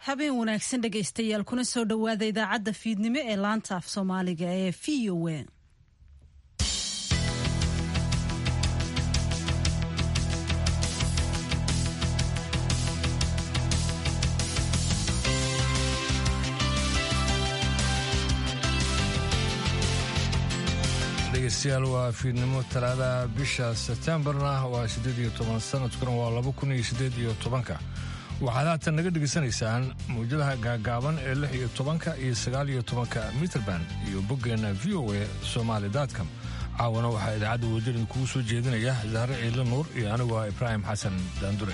habeen wanaagsan dhegaystayaal kuna soo dhowaada idaacadda fiidnimo ee laanta af soomaaliga ee v o a dhegeystayaal waa fiidnimo talaadaha bisha sebtembarna waa siddeed iyo toban sanadkuna waa laba kun iyo siddeed iyo tobanka waxaad haatan naga dhegaysanaysaan mawjadaha gaagaaban ee lix iyo tobanka iyo sagaal iyo tobanka mitrband iyo boggeenna v o a somaali datcom caawana waxaa idaacadda wadarin kugu soo jeedinaya zahre ciidle nuur iyo anigu ah ibraahim xasan daandure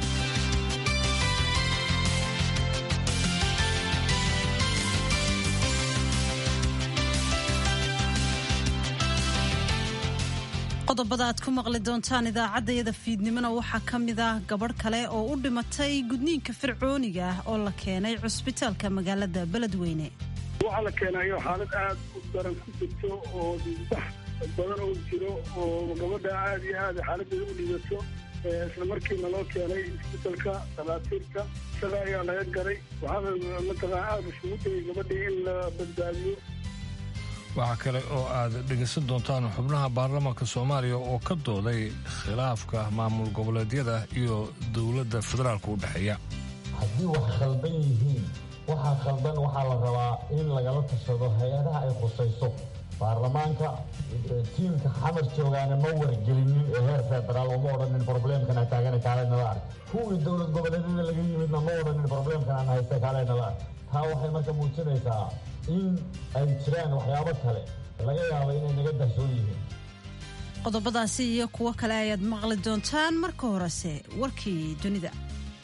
qodobada aad ku maqli doontaan idaacaddayada fiidnimona waxaa ka mid ah gabadh kale oo u dhimatay gudniinka fircooniga ah oo la keenay cusbitaalka magaalada beledweyne waxaa la keenayo xaalad aad u daran ku jirto oo wax badan oo jiro oo gabadha aad iyo aad xaaladeeda u dhigato isla markiina loo keenay isbitalka dhakhaatiirta isaga ayaa laga garay waxaana mataqaan aada isugu dayay gabadhii in la badbaadiyo waxaa kale oo aad dhegaysan doontaan xubnaha baarlamaanka soomaaliya oo ka dooday khilaafka maamul goboleedyada iyo dowladda federaalka u dhexeeya haddii wax khaldan yihiin waxaa khaldan waxaa la rabaa in lagala tashado hay-adaha ay khusayso baarlamaanka tiimka xamar joogaana ma wargelinin ee heer federaal oo ma odhanin probleemkana taagana kaalenala ark kuwii dowlad goboleedyada laga yimidna ma odhanin probleemkan aan haysta kaalenala ark taa waxay marka muujinaysaa in ay jiraan waxyaabo kale laga yaabo inay naga darsoon yihiin qodobadaasi iyo kuwo kale ayaad maqli doontaan marka horese warkii dunida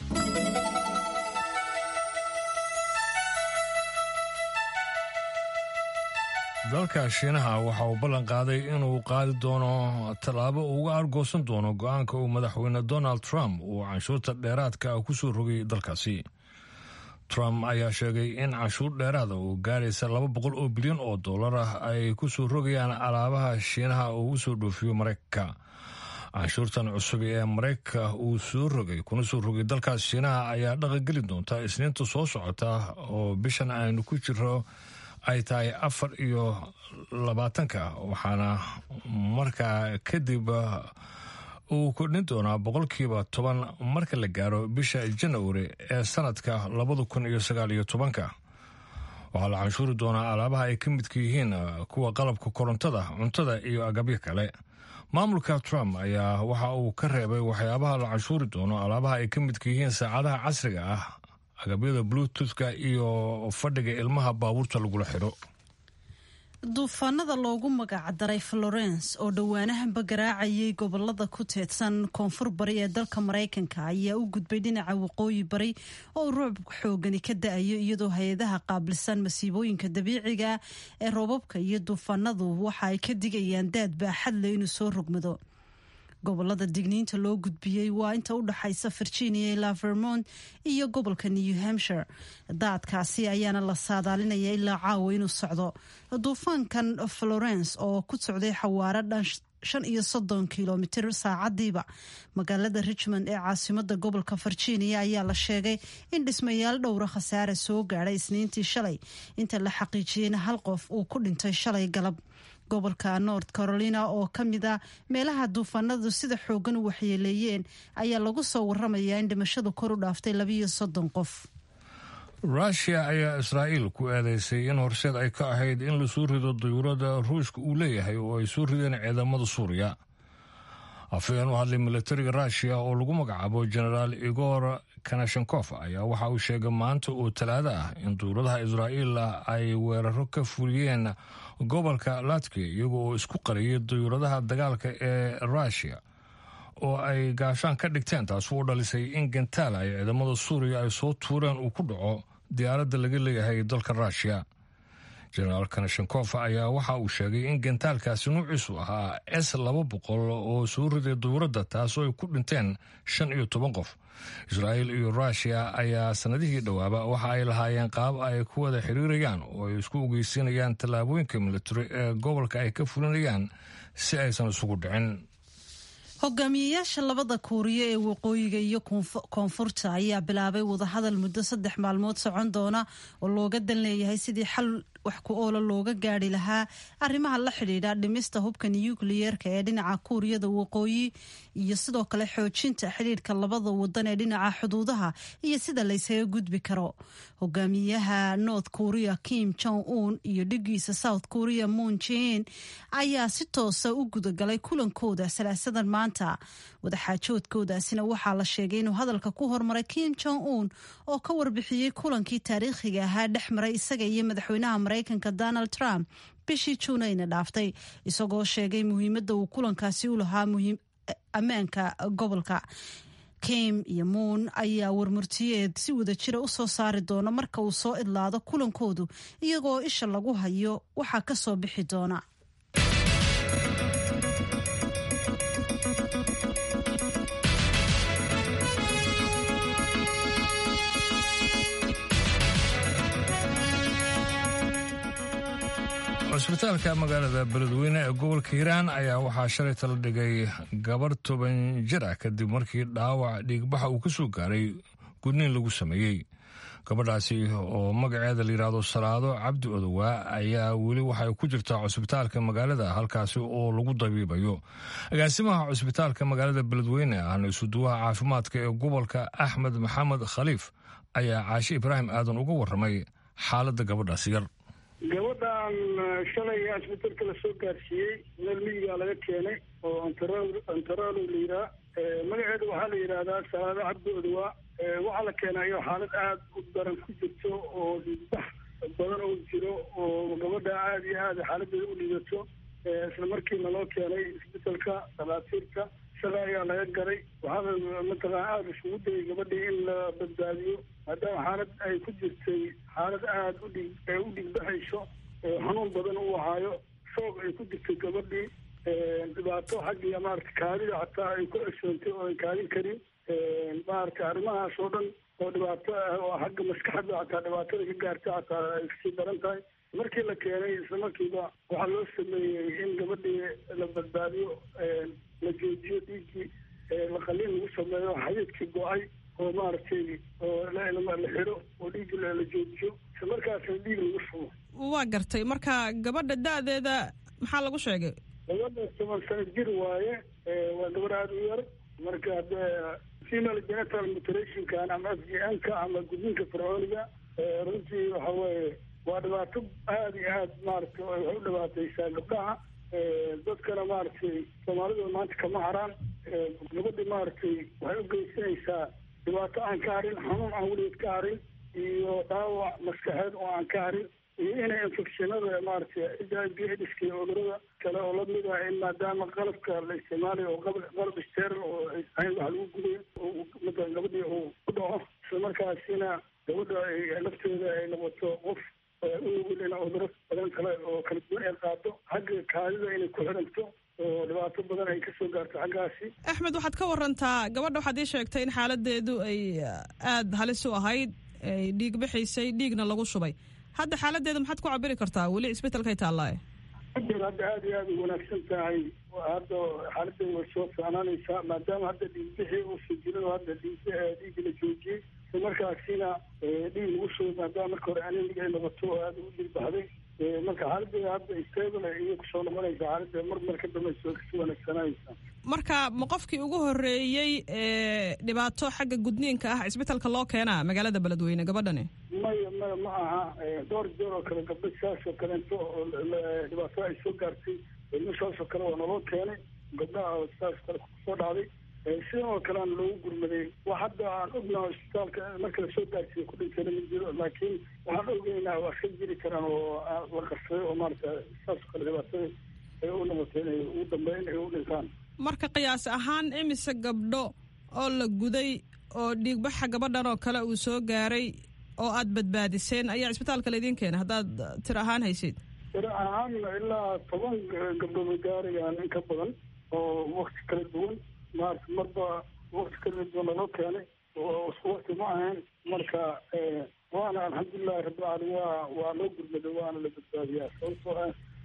dalka shiinaha waxa uu ballan qaaday inuu qaadi doono tallaabo uga argoosan doono go-aanka uu madaxweyne donald trump uu canshuurta dheeraadka ku soo rogay dalkaasi trump ayaa sheegay in canshuur dheeraada oo gaaraysa laba boqol oo bilyan oo dollar ah ay ku soo rogayaan alaabaha shiinaha oo u soo dhoofiyo maraykanka canshuurtan cusub ee maraykanka uu soo rogay kuna soo rogay dalkaas shiinaha ayaa dhaqangeli doonta isniinta soo socota oo bishan aynu ku jiro ay tahay afar iyo labaatanka waxaana markaa kadib uu kordhin doonaa boqolkiiba toban marka la gaaro bisha janawari ee sanadka labada kun iyo sagaal iyo tobanka waxaa la canshuuri doonaa alaabaha ay ka midka yihiin kuwa qalabka korontada cuntada iyo agabyo kale maamulka trump ayaa waxa uu ka reebay waxyaabaha la canshuuri doono alaabaha ay ka midka yihiin saacadaha casriga ah agabyada bluetoothka iyo fadhiga ilmaha baabuurta lagula xidho duufaanada loogu magacdaray florence oo dhowaanahanba garaacayay gobolada ku teedsan koonfur bari ee dalka maraykanka ayaa u gudbay dhinaca waqooyi bari oo ruuc xoogani ka da-ayo iyadoo hay-adaha qaabilsan masiibooyinka dabiiciga ee roobabka iyo duufaanadu waxa ay ka digayaan daad baaxad le inuu soo rogmado gobolada digniinta loo gudbiyey waa inta u dhaxaysa virginia ilaa vermont iyo gobolka new hampshire daadkaasi ayaana la saadaalinaya ilaa caawa inuu socdo duufaankan florence oo ku socday xawaaro dhan shan iyo soddon kilomitir saacadiiba magaalada richmond ee caasimada gobolka virginia ayaa la sheegay in dhismayaal dhowra khasaare soo gaadhay isniintii shalay inta la xaqiijiyeyna hal qof uu ku dhintay shalay galab gobolka north carolina oo ka mid a meelaha duufaanadu sida xoogan u waxyeeleeyeen ayaa lagu soo waramayaa in dhimashadu kor u dhaaftay labiiyo soddon qof rushia ayaa israa'iil ku eedeysay in horseed ay ka ahayd in la soo rido dayuurada ruushka uu leeyahay oo ay soo rideen ciidamada suuriya afhayeen u hadlay milatariga rushia oo lagu magacaabo genaraal igor kanashenkof ayaa waxa uu sheegay maanta oo talaado ah in dowladaha israa'iil ay weeraro ka fuliyeen gobolka latviya iyago oo isku qariyay dayuuradaha dagaalka ee rushia oo ay gaashaan ka dhigteen taas u dhalisay in gentaala ay ciidamada suuriya ay soo tuureen uu ku dhaco diyaaradda laga leeyahay dalka rushia jenaraal kanashenkof ayaa waxa uu sheegay in gentaalkaasi nuuciisu ahaa s laba boqol oo soo riday dowladda taasoo ay ku dhinteen shan iyo toban qof israa'iil iyo rushia ayaa sanadihii dhowaaba waxa ay lahaayeen qaab ay ku wada xiriirayaan oo ay isku ogeysiinayaan tallaabooyinka militari ee gobolka ay ka fulinayaan si aysan isugu dhicin hogaamiyeyaasha labada kuuriya ee waqooyiga iyo koonfurta ayaa bilaabay wadahadal muddo saddex maalmood socon doona oo looga dan leeyahay sidii xal wax ku oola looga gaari lahaa arrimaha la xidhiidha dhimista hubka nukliyeerka ee dhinaca kuuriyada waqooyi iyo sidoo kale xoojinta xidhiidhka labada wadan ee dhinaca xuduudaha iyo sida laysaga gudbi karo hogaamiyaha north korea kim jong un iyo dhigiisa south korea moon jin ayaa si toosa u gudagalay kulankooda salaasadan maanta wadaxaajoodkoodaasina waxaa la sheegay inuu hadalka ku hormaray kim jong un oo ka warbixiyey kulankii taariikhiga ahaa dhex maray isaga iyo madaxweynaha maraykanka donald trump bishii juunayna dhaaftay isagoo sheegay muhiimadda uu kulankaasi u lahaa ammaanka gobolka kim iyo moon ayaa warmurtiyeed si wada jira u soo saari doona marka uu soo idlaado kulankoodu iyagoo isha lagu hayo waxaa ka soo bixi doona cusbitaalka magaalada beledweyne ee gobolka hiiraan ayaa waxaa shalay tala dhigay gabar toban jir ah kadib markii dhaawac dhiigbaxa uu ka soo gaaray gudniin lagu sameeyey gabadhaasi oo magaceeda layidhaahdo salaado cabdi odowaa ayaa weli waxay ku jirtaa cusbitaalka magaalada halkaasi oo lagu dabiibayo agaasimaha cusbitaalka magaalada beledweyne ahna isuduwaha caafimaadka ee gobolka axmed maxamed khaliif ayaa caashe ibraahim aadan uga warramay xaaladda gabadhaasi yar gabadhan shalay asbitalka lasoo gaarsiiyey meel miyigaa laga keenay oo antaralo la yiraa magaceeda waxaa la yidhaahdaa salaado cabdi odowaa waxaa la keenayo xaalad aada u daran ku jirto oo dhiigbax badan oo jiro oo gabadha aada iyo aada xaaladeeda u dhiidato isla markiina loo keenay isbitalka dhalaatiirka shalay ayaa laga garay waxaana mataqana aada isugu dayay gabadhii in la badbaadiyo maadaama xaalad ay ku jirtay xaalad aada u dhig u dhigbaxayso xanuun badan u ahaayo shoog ay ku jirtay gabadhii dhibaato xaggiya maarata kaadida xataa ay ku cesoontay oo ay kaadin karin maarata arrimahaas oo dhan oo dhibaato ah oo xagga maskaxda xataa dhibaatada ka gaarta xataa ay kasii daran tahay markii la keenay isla markiiba waxaa loo sameeyey in gabadhii la badbaadiyo la joojiyo dhiiggii la qaliin lagu sameeyo xadiidkii go-ay oo maaragtay oo la xidho oo dhiiggi la joojiyo isla markaasna dhiig lagu shubo waa gartay marka gabadha da-deeda maxaa lagu sheegay gabadha toban sano jir waaye waa gabadh aada u yar marka de female genital mutilationkan ama f g n ka ama gudniinka fircooniga runtii waxa weeye waa dhibaato aada iyo aad maaragtay waxay u dhibaataysaa gabdhaha dadkana maaragtay soomaalida maanta kama haraan gabadhi maaragtay waxay u geysanaysaa dhibaato aan ka harin xanuun aan weligeed ka harin iyo dhaawac maskaxeed oo aan ka harin iyo inay infectionada maaragtay h i b idiska iyo cudurada kale oo lamid ah in maadaama qalabka la isticmaalayo oo qalab steral oo ahayn wax lagu gudayo matalan gabadhii uu ku dhaco isla markaasina gabadha ay lafteeda ay noqoto qof uugul in cuduro badan kale oo kala duwan ay qaado xagga kaadida inay ku xiranto oo dhibaato badan ay kasoo gaarto xaggaasi axmed waxaad ka warantaa gabadha waxaad ii sheegtay in xaaladeedu ay aada halis u ahayd ay dhiig bixaysay dhiigna lagu shubay hadda xaaladeeda maxaad ku cabiri kartaa weli isbetelkay taallaaye hadda hadda aada iyo aada u wanaagsan tahay hadda xaaladeeda way soo fiicnaanaysaa maadaama hadda dhiigbixii uusan jirin oo hadda dhiig dhiigga la joojiyey isla markaasina dhiig lagu shubay maadaama marka hore anemiga ay noqoto oo aada u dhiig baxday marka xaaladeeda hadda stable iyo kusoo noqonaysa xaaladda mar mar ka dambaysa way kasii wanaagsananaysaa marka ma qofkii ugu horeeyey ee dhibaato xagga gudniinka ah isbetelka loo keenaa magaalada beledweyne gabadhani maya maya ma aha dhowr jeer oo kale gabdho saas oo kaleento oo dhibaato ay soo gaartay ilmo saas oo kale waa naloo keenay gabdhaha saas kale kusoo dhacday sidan oo kale aan loogu gurmaday wax hadda aan ognaha isbitaalka marka lasoo gaarsiiyo ku dhintayna ma jiro laakiin waxaan ogeynaa waa ka jiri karaan oo la qarsaday oo maarata saas oo kale dhibaatada ay u noqotay inay ugu dambeyn ay u dhintaan marka qiyaas ahaan imise gabdho oo la guday oo dhiigbaxa gabadhan oo kale uu soo gaaray oo aad badbaadiseen ayaa isbitaalka laydin keenay haddaad tir ahaan haysid tir ahaan ilaa toban gabdhood gaarayaan in ka badan oo wakti kala duwan maarata marba wakti kala duwan laloo keenay oo isku wakti ma ahayn marka waana alxamdulilahi rabbilcaalamiin waa waa loo gurmaday waana la badbaadiyaa sababtoo ah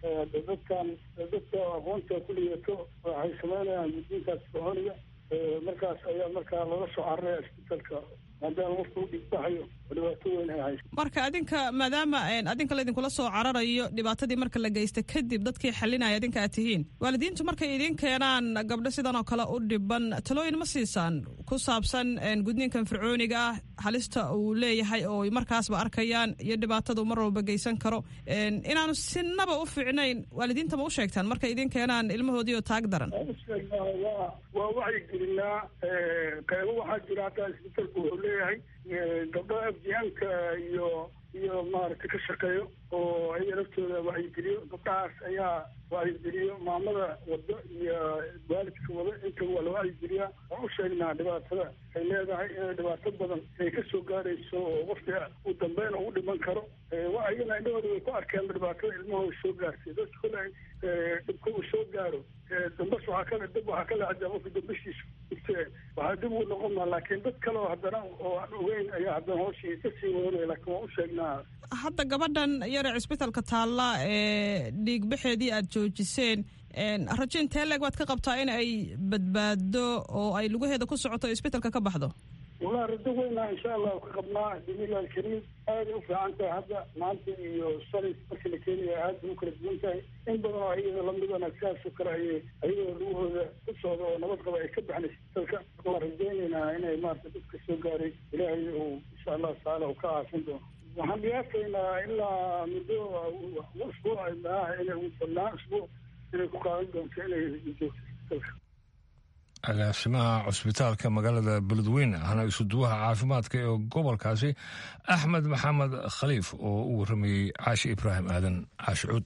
dadkan dadka aqoonta ku liyato waxay sameynayaan guddiinkaas fircooniga markaas ayaa markaa loola soo cararaya isbitalka maadaama qofka u dhigbaxayo oo dhibaato weyn ay hayso marka adinka maadaama adinka laydinkula soo cararayo dhibaatadii marka la geysta kadib dadkii xalinaya adinka aad tihiin waalidiintu markay idiin keenaan gabdho sidan oo kale u dhiban talooyin ma siisaan ku saabsan gudniinkan fircooniga ah halista uu leeyahay oo markaasba arkayaan iyo dhibaatadu mar walba geysan karo inaanu sinaba u fiicnayn waalidiinta ma u sheegtaan markay idiin keenaan ilmahoodii oo taag daran waa wacyigelinaa qeybo waxaa jira hataa isbitalku wuxuu leeyahay gabdho afjihaanka iyo iyo maaragtay ka shaqeeyo oo ayaga laftooda wacyigeliyo gabdhahaas ayaa wacyigeliyo maamada wado iyo waalidka wado intaba waa la wacyigeliyaa waan u sheegnaa dhibaatada ay leedahay inay dhibaato badan ay ka soo gaarayso oo qofka uu dambeyn ugu dhiman karo ayagana indhahooda way ku arkeen dhibaatada ilmahooda soo gaartay dadka kole dhibka uu soo gaaro dambas waxaa kale dab waxaa kale hadaa qofka dambashiisa ite waxaa dib uu noqon maa laakiin dad kale oo haddana oo aan ogeyn ayaa haddana hooshii kasii wadanaya laakiin waan u sheegnaa hadda gabadhan yare cisbitalka taalla ee dhiigbaxeedii aad joojiseen rajo intee leeg waad ka qabtaa in ay badbaado oo ay lugaheeda ku socoto o isbitalka ka baxdo wallahi rajo weynaa insha allahu ka qabnaa bismillahi alkariim aaday u fiican tahay hadda maanta iyo shalay markii la keenaya aad bay u kala duwan tahay in badan oo ayada lamidana sidaas oo kale ayay ayagoo lugahooda ku socda oo nabad qaba ay ka baxnay isbitalka waan rajaynaynaa inay maarata dadka soo gaaray ilaahay uu insha allahu tacaala uu ka caafin doono waxaan dhiyaasaynaa ilaa muddo usbuuc maaha inay ugu badnaan usbuuc inay ku qaadan doonto inay joogto isbitalka agaasimaha cusbitaalka magaalada beledweyne ahna isuduwaha caafimaadka ee gobolkaasi axmed maxamed khaliif oo u waramayey caashi ibraahim aadan caashi cuud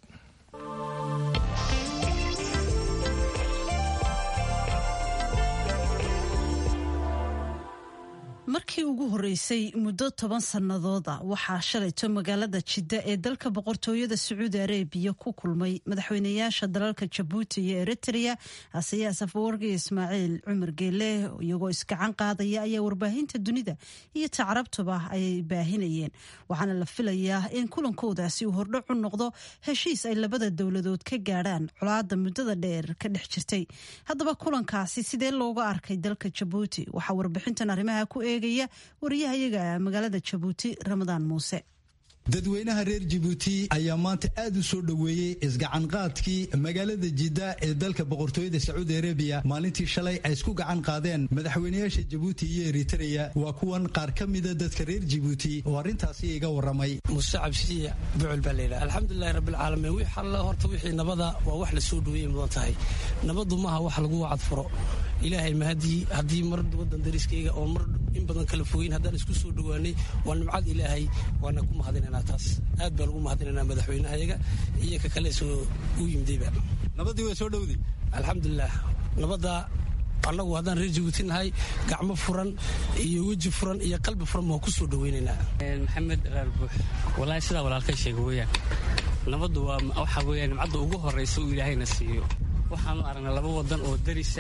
markii ugu horeysay muddo toban sannadood a waxaa shalayto magaalada jidda ee dalka boqortooyada sacuudi arebiya ku kulmay madaxweynayaasha dalalka jabuuti iyo eritrea haseyaas afawargi ismaaciil cumar geele iyagoo iskacan qaadaya ayaa warbaahinta dunida iyo tacrabtuba ay baahinayeen waxaana la filayaa in kulankoodaasi uu hordhac u noqdo heshiis ay labada dowladood ka gaadhaan colaada muddada dheer ka dhex jirtay haddaba kulankaasi sidee looga arkay dalka jabuuti waxaa warbixintan arrimaha ku eegaya wariyahayaga magaalada jabuuti ramadaan muuse dadweynaha reer jabuuti ayaa maanta aad u soo dhoweeyey isgacanqaadkii magaalada jidda ee dalka boqortooyada sacuudi arabiya maalintii shalay ay isku gacan qaadeen madaxweynayaasha jabuuti iyo eritreya waa kuwan qaar ka mida dadka reer jabuuti oo arrintaasi iga waramay muse cabsiya bucul baa layidhaha alxamdulilahi rabbilcaalamiin wix alla horta wixii nabada waa wax la soo dhoweeyay mudan tahay nabadu maaha wax lagu wacad furo ilaahay mahadii haddii mar wadan dariskayga oo mar in badan kala fogeyn haddaan isku soo dhowaanay waa nimcad ilaahay waana ku mahadinanaa taas aad baan ugu mahadinanaa madaxweynahayaga iyo ka kale soo u yimidayba nabadii waa soo dhowday alxamdulilah nabadda annagu haddaan reer jabuuti nahay gacmo furan iyo weji furan iyo qalbi furan baan ku soo dhoweynaynaa maxamed raar buux walaahi sidaa walaalka sheega weeyaan nabaddu waa waxa weeyaan nimcadda ugu horraysa uu ilaahayna siiyo waxaanu aragnay laba wadan oo darisa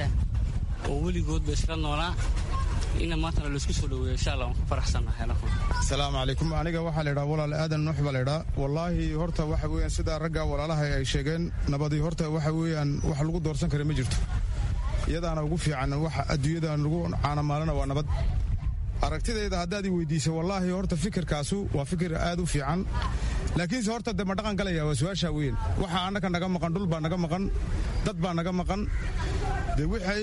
oo weligoodba isla noolaa ina maantana laisku soo dhaweeyo insha allah waan ku faraxsannahay asalaamu calaykum aniga waxaa la ydhaha walaal aadan nuux baa la ydhaa wallaahi horta waxa weeyaan sidaa ragga walaalaha ay sheegeen nabadii horta waxa weeyaan wax lagu doorsan kara ma jirto iyadaana ugu fiican waxa adduunyadan lagu caanamaalana waa nabad aragtidayda haddaad i weydiisay wallaahi horta fikirkaasu waa fikir aad u fiican laakiinse horta de ma dhaqan galaya waa su-aashaa weyn waxa annaka naga maqan dhul baa naga maqan dad baa naga maqan de waxay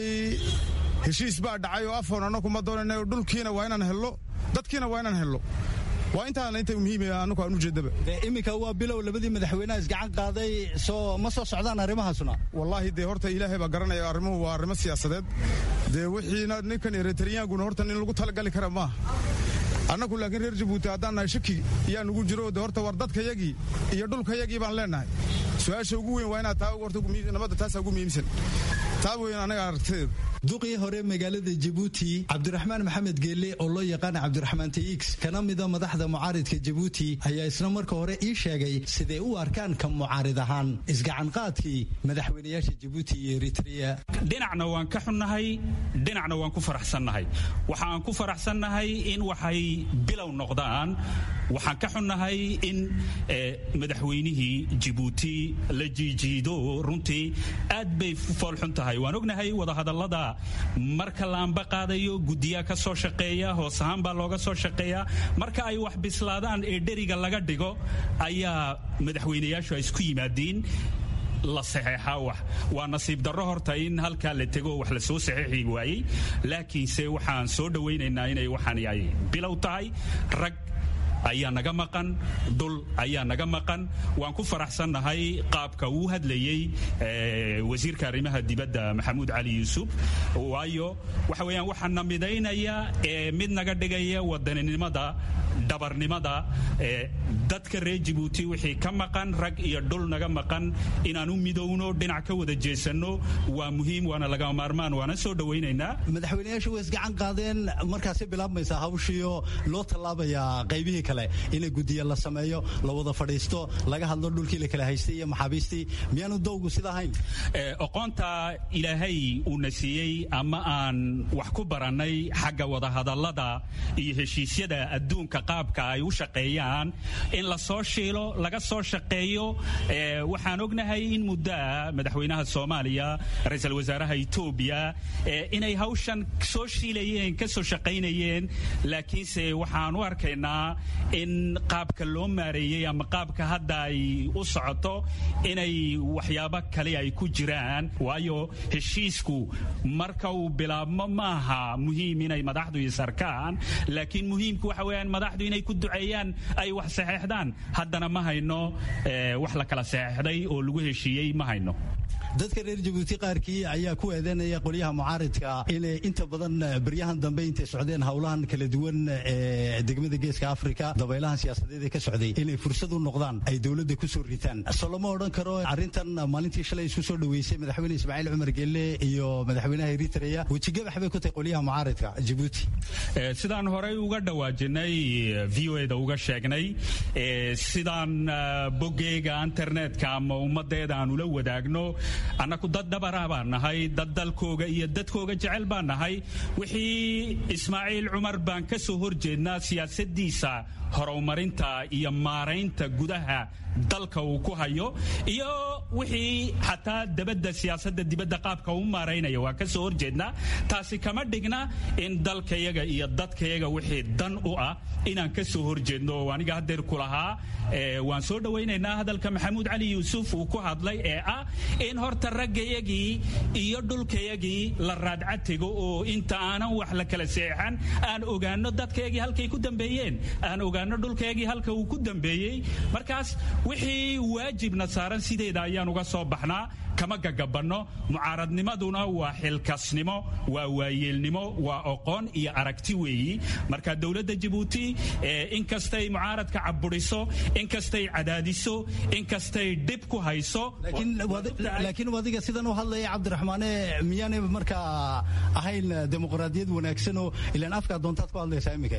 heshiis baa dhacay oo afoon annaku ma doonayna dhulkiina waa inaan hello dadkiina waa inaan hello waa intaana inta muhiimaya annaku aan ujeedaba iminka waa bilow labadii madaxweynaha isgacan qaaday soo ma soo socdaan arrimahaasuna wallaahi dee horta ilaahay baa garanaya arrimuhu waa arrimo siyaasadeed dee wixiina ninkan eritariyaankuna horta nin lagu talagali kara maaha annagu laakiin reer jabuuti haddaan nahay shaki yaa nugu jiro de horta war dadkayagii iyo dhulkayagii baan leenahay su-aasha ugu weyn waa inaad taa horta nabadda taasaa ugu muhiimsan taa weyn anaga aragtideeda duqii hore magaalada jabuuti cabdiraxmaan maxamed geelle oo loo yaqaana cabdiraxmaan tx kana mida madaxda mucaaridka jabuuti ayaa isna marka hore ii sheegay siday u arkaan ka mucaarid ahaan isgacanqaadkii madaxweynayaasha jabuuti iyo eritrea dhinacna waan ka xunnahay dhinacna waan ku faraxsannahay waxa aan ku faraxsannahay in waxay bilow noqdaan waxaan ka xunnahay in madaxweynihii jibuuti la jiijiido runtii aad bay foolxun tahay waan ognahay wadahadallada marka la amba qaadayo guddiyaa ka soo shaqeeya hoos ahaan baa looga soo shaqeeya marka ay wax bislaadaan ee dheriga laga dhigo ayaa madaxweynayaashu ay isku yimaadiin la saxeexaa wax waa nasiib darro horta in halkaa la tego wax la soo saxeexi waayey laakiinse waxaan soo dhowaynaynaa inay waxaan ay bilow tahay rag ayaa naga maqan dhul ayaa naga maqan waan ku faraxsannahay qaabka uu hadlayey wasiirka arrimaha dibadda maxamuud cali yuusuf waayo waxa weeyaan waxaa na midaynaya ee mid naga dhigaya wadaninimada dhabarnimada dadka reer jibuuti wixii ka maqan rag iyo dhul naga maqan inaan u midowno dhinac ka wada jeesanno waa muhiim waana lagama maarmaan waana soo dhowaynaynaa madaxweynayaashu way isgacan qaadeen markaasi bilaabmaysaa hawshiio loo tallaabayaa qaybihii kale ina gudiya la sameeyo la wada fadhiisto laga hadlo dhulkii la kala haystay iyo maxaabiistii miyaanu dowgu sida ahayn oqoonta ilaahay uuna siiyey ama aan wax ku barannay xagga wadahadallada iyo heshiisyada adduunka qaabka ay u shaqeeyaan in la soo shiilo laga soo shaqeeyo waxaan ognahay in muddoa madaxweynaha soomaaliya ra-iisul wasaaraha etoobiya inay hawshan soo shiilayeen ka soo shaqaynayeen laakiinse waxaan u arkaynaa in qaabka loo maareeyey ama qaabka hadda ay u socoto inay waxyaabo kale ay ku jiraan waayo heshiisku marka uu bilaabmo maaha muhiim inay madaxdu isarkaan laakiin muhiimku waxa weeyaan madaxdu inay ku duceeyaan ay wax saxeexdaan haddana ma hayno wax la kala saxeexday oo lagu heshiiyey ma hayno dadka reer jabuuti qaarkii ayaa ku eedeynaya qolyaha mucaaridka inay inta badan beryahan dambe intay socdeen howlahan kala duwan ee degmada geeska afrika dabaylahan siyaasadeed ee ka socday inay fursad u noqdaan ay dowladda ku soo ritaan so lama odhan karo arrintan maalintii shalay isku soo dhoweysay madaxweyne ismaaciil cumar gelle iyo madaxweynaha eritrea wejigabax bay ku tahay qolyaha mucaaridka jabuuti sidaan horey uga dhawaajinay v o eda uga sheegnay sidaan boggeyga internetka ama ummaddeeda aan ula wadaagno annaku dad dhabarah baan nahay dad dalkooga iyo dadkooga jecel baan nahay wixii ismaaciil cumar baan ka soo horjeednaa siyaasaddiisa horumarinta iyo maaraynta gudaha dalka uu ku hayo iyo wixii xataa dabadda siyaasadda dibadda qaabka uu maaraynaya waa ka soo horjeednaa taasi kama dhigna in dalkayaga iyo dadkayaga wixii dan u ah inaan ka soo horjeedno oo aniga haddeer ku lahaa waan soo dhowaynaynaa hadalka maxamuud cali yuusuf uu ku hadlay ee ah in horta raggayagii iyo dhulkayagii la raadcatigo oo inta aanan wax la kala seexan aan ogaano dadkayagii halkay ku dambeeyeen aan ogaano dhulkayagii halka uu ku dambeeyey markaas wixii waajibna saaran sideeda ayaan uga soo baxnaa kama gagabanno mucaaradnimaduna waa xilkasnimo waa waayeelnimo waa oqoon iyo aragti weeyi marka dowladda jabuuti inkastay mucaaradka caburiso inkastay cadaadiso inkastay dhib ku hayso laakiin adiga sidan u hadlaya cabdiraxmaane miyaanay markaa ahayn dimuqraadiyad wanaagsanoo ilaan afkaa doontaad ku hadlaysaa iminka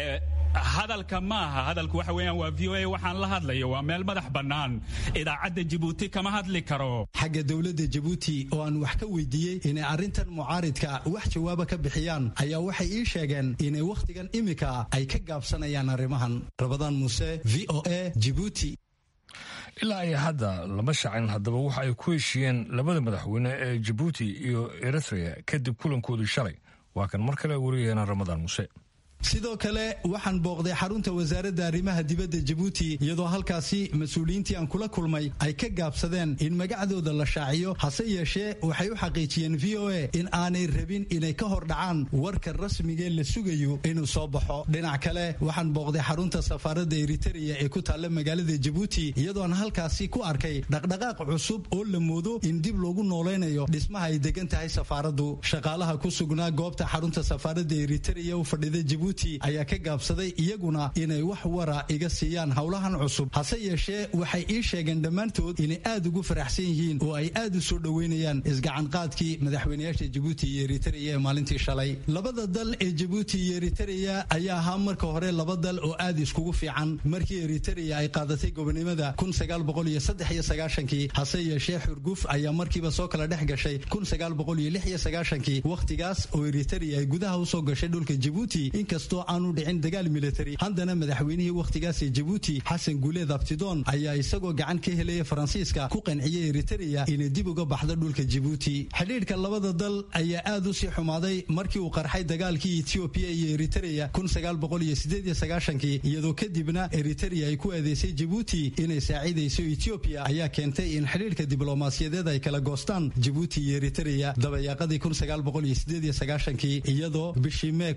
hadalka maaha hadalku waxa weeyaan waa v o a waxaan la hadlayo waa meel madax bannaan idaacadda jabuuti kama hadli karo xagga dowladda jabuuti oo aan wax ka weydiiyey inay arrintan mucaaridka wax jawaaba ka bixiyaan ayaa waxay ii sheegeen inay wakhtigan imika ay ka gaabsanayaan arrimahan rabadaan muuse v o a jibuuti ilaa ay hadda lama shacin haddaba waxa ay ku heshiiyeen labada madaxweyne ee jabuuti iyo eritrea kadib kulankoodii shalay waa kan mar kale wariyaheena ramadaan muuse sidoo kale waxaan booqday xarunta wasaaradda arrimaha dibadda jabuuti iyadoo halkaasi mas-uuliyiintii aan kula kulmay ay ka gaabsadeen in magacdooda la shaaciyo hase yeeshee waxay u xaqiijiyeen v o a in aanay rabin inay ka hor dhacaan warka rasmigee la sugayo inuu soo baxo dhinac kale waxaan booqday xarunta safaaradda eritereya ee ku taalla magaalada jabuuti iyadoo aan halkaasi ku arkay dhaqdhaqaaq cusub oo la moodo in dib loogu noolaynayo dhismaha ay degan tahay safaaraddu shaqaalaha ku sugnaa goobta xarunta safaaradda eritereya u fadhida jabuuti ayaa ka gaabsaday iyaguna inay wax wara iga siiyaan howlahan cusub hase yeeshee waxay ii sheegeen dhammaantood inay aad ugu faraxsan yihiin oo ay aad u soo dhoweynayaan isgacanqaadkii madaxweynayaasha jabuuti iyo eritereya ee maalintii shalay labada dal ee jabuuti iyo eritereya ayaa ahaa marka hore laba dal oo aad iskugu fiican markii eritereya ay qaadatay gobonimada kii hase yeeshee xurguf ayaa markiiba soo kala dhex gashay kii wakhtigaas oo eritereya ay gudaha usoo gashay dhulka jabuuti inkastoo aanu dhicin dagaal militari haddana madaxweynihii wakhtigaasi jabuuti xasan guuleed abtidoon ayaa isagoo gacan ka helaya faransiiska ku qanciyey eritereya inay dib uga baxdo dhulka jabuuti xidhiidhka labada dal ayaa aad u sii xumaaday markii uu qarxay dagaalkii etiobiya iyo eritereya iyadoo kadibna eritereya ay ku eedeysay jabuuti inay saacidayso etiobiya ayaa keentay in xidhiidhka diblomaasiyadeed ay kala goostaan jabuuti iyo eritereya dabayaaqadii iyadoo bishii mee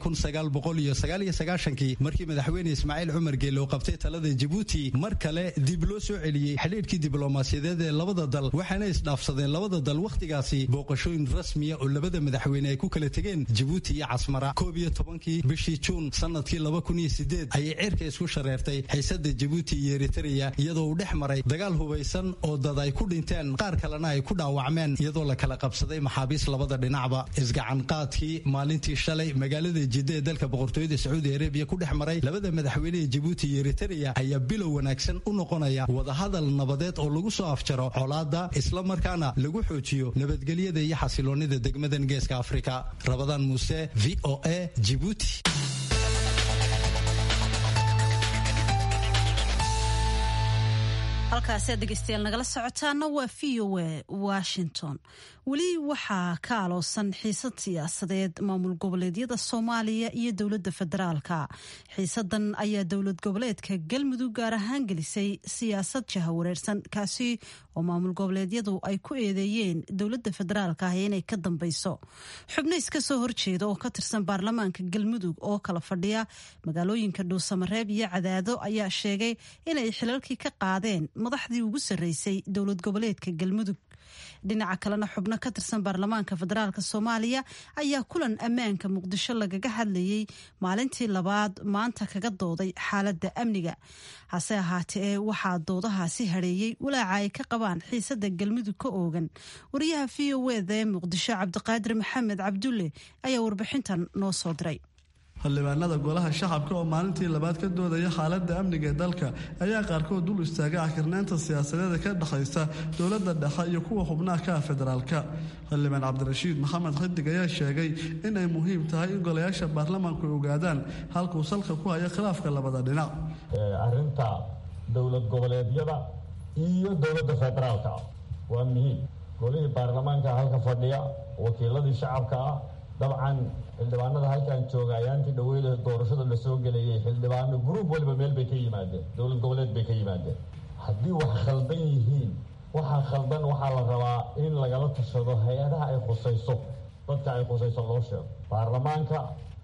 markii madaxweyne ismaaciil cumar geele oo qabtay talada jabuuti mar kale dib loo soo celiyey xidhiidhkii diblomaasiyadeed ee labada dal waxaana isdhaafsadeen labada dal wakhtigaasi booqashooyin rasmiya oo labada madaxweyne ay ku kala tegeen jabuuti iyo casmara koob iyo tobankii bishii juun sanadkii laba kun iyo sideed ayay cirka isku shareertay xiisada jabuuti iyo eritereya iyadoo uu dhex maray dagaal hubaysan oo dad ay ku dhinteen qaar kalena ay ku dhaawacmeen iyadoo la kala qabsaday maxaabiis labada dhinacba isgacanqaadkii maalintii shalay magaalada jidda ee dalka boqortooyada sacuudi arabiya ku dhex maray labada madaxweyne ee jabuuti iyo eritereya ayaa bilow wanaagsan u noqonaya wadahadal nabadeed oo lagu soo afjaro colaada isla markaana lagu xoojiyo nabadgelyada iyo xasiloonida degmadan geeska afrika rabadaan muuse v o a jibuuti halkaasi aad dhegeystayaal nagala socotaana waa v o a washington weli waxaa ka aloosan xiisad siyaasadeed maamul goboleedyada soomaaliya iyo dowladda federaalka xiisadan ayaa dowlad goboleedka galmudug gaar ahaan gelisay siyaasad jahawareersan kaasi oo maamul goboleedyadu ay ku eedeeyeen dowladda federaalka ah inay ka dambeyso xubno iska soo horjeeda oo ka tirsan baarlamaanka galmudug oo kala fadhiya magaalooyinka dhuusamareeb iyo cadaado ayaa sheegay inay xilalkii ka qaadeen madaxdii ugu sarreysay dowlad goboleedka galmudug dhinaca kalena xubno ka tirsan baarlamaanka federaalk soomaaliya ayaa kulan ammaanka muqdisho lagaga hadlayay maalintii labaad maanta kaga dooday xaaladda amniga hase ahaatee waxaa doodahaasi hadheeyey walaaca ay ka qabaan xiisada galmudug ka oogan wariyaha v o eda ee muqdisho cabdiqaadir maxamed cabdulle ayaa warbixintan noo soo diray xildhibaanada golaha shacabka oo maalintii labaad ka doodaya xaaladda amniga ee dalka ayaa qaarkood dul istaagay akirnaanta siyaasadeeda ka dhexaysa dowladda dhexe iyo kuwa xubnaha ka ah federaalka xildhibaan cabdirashiid maxamed xidig ayaa sheegay in ay muhiim tahay in golayaasha baarlamaanku ay ogaadaan halkuu salka ku hayo khilaafka labada dhinac arrinta dowlad goboleedyada iyo dowladda federaalka waa muhiim golihii baarlamaanka halka fadhiya wakiiladii shacabka ah dabcan xildhibaanada halkan jooga ayaantii dhaweyd doorashada la soo gelayay xildhibaano gruub waliba meel bay ka yimaadeen dowlad goboleed bay ka yimaadeen haddii wax khaldan yihiin waxaa khaldan waxaa la rabaa in lagala tashado hay-adaha ay khusayso dadka ay khusayso loo sheego baarlamaanka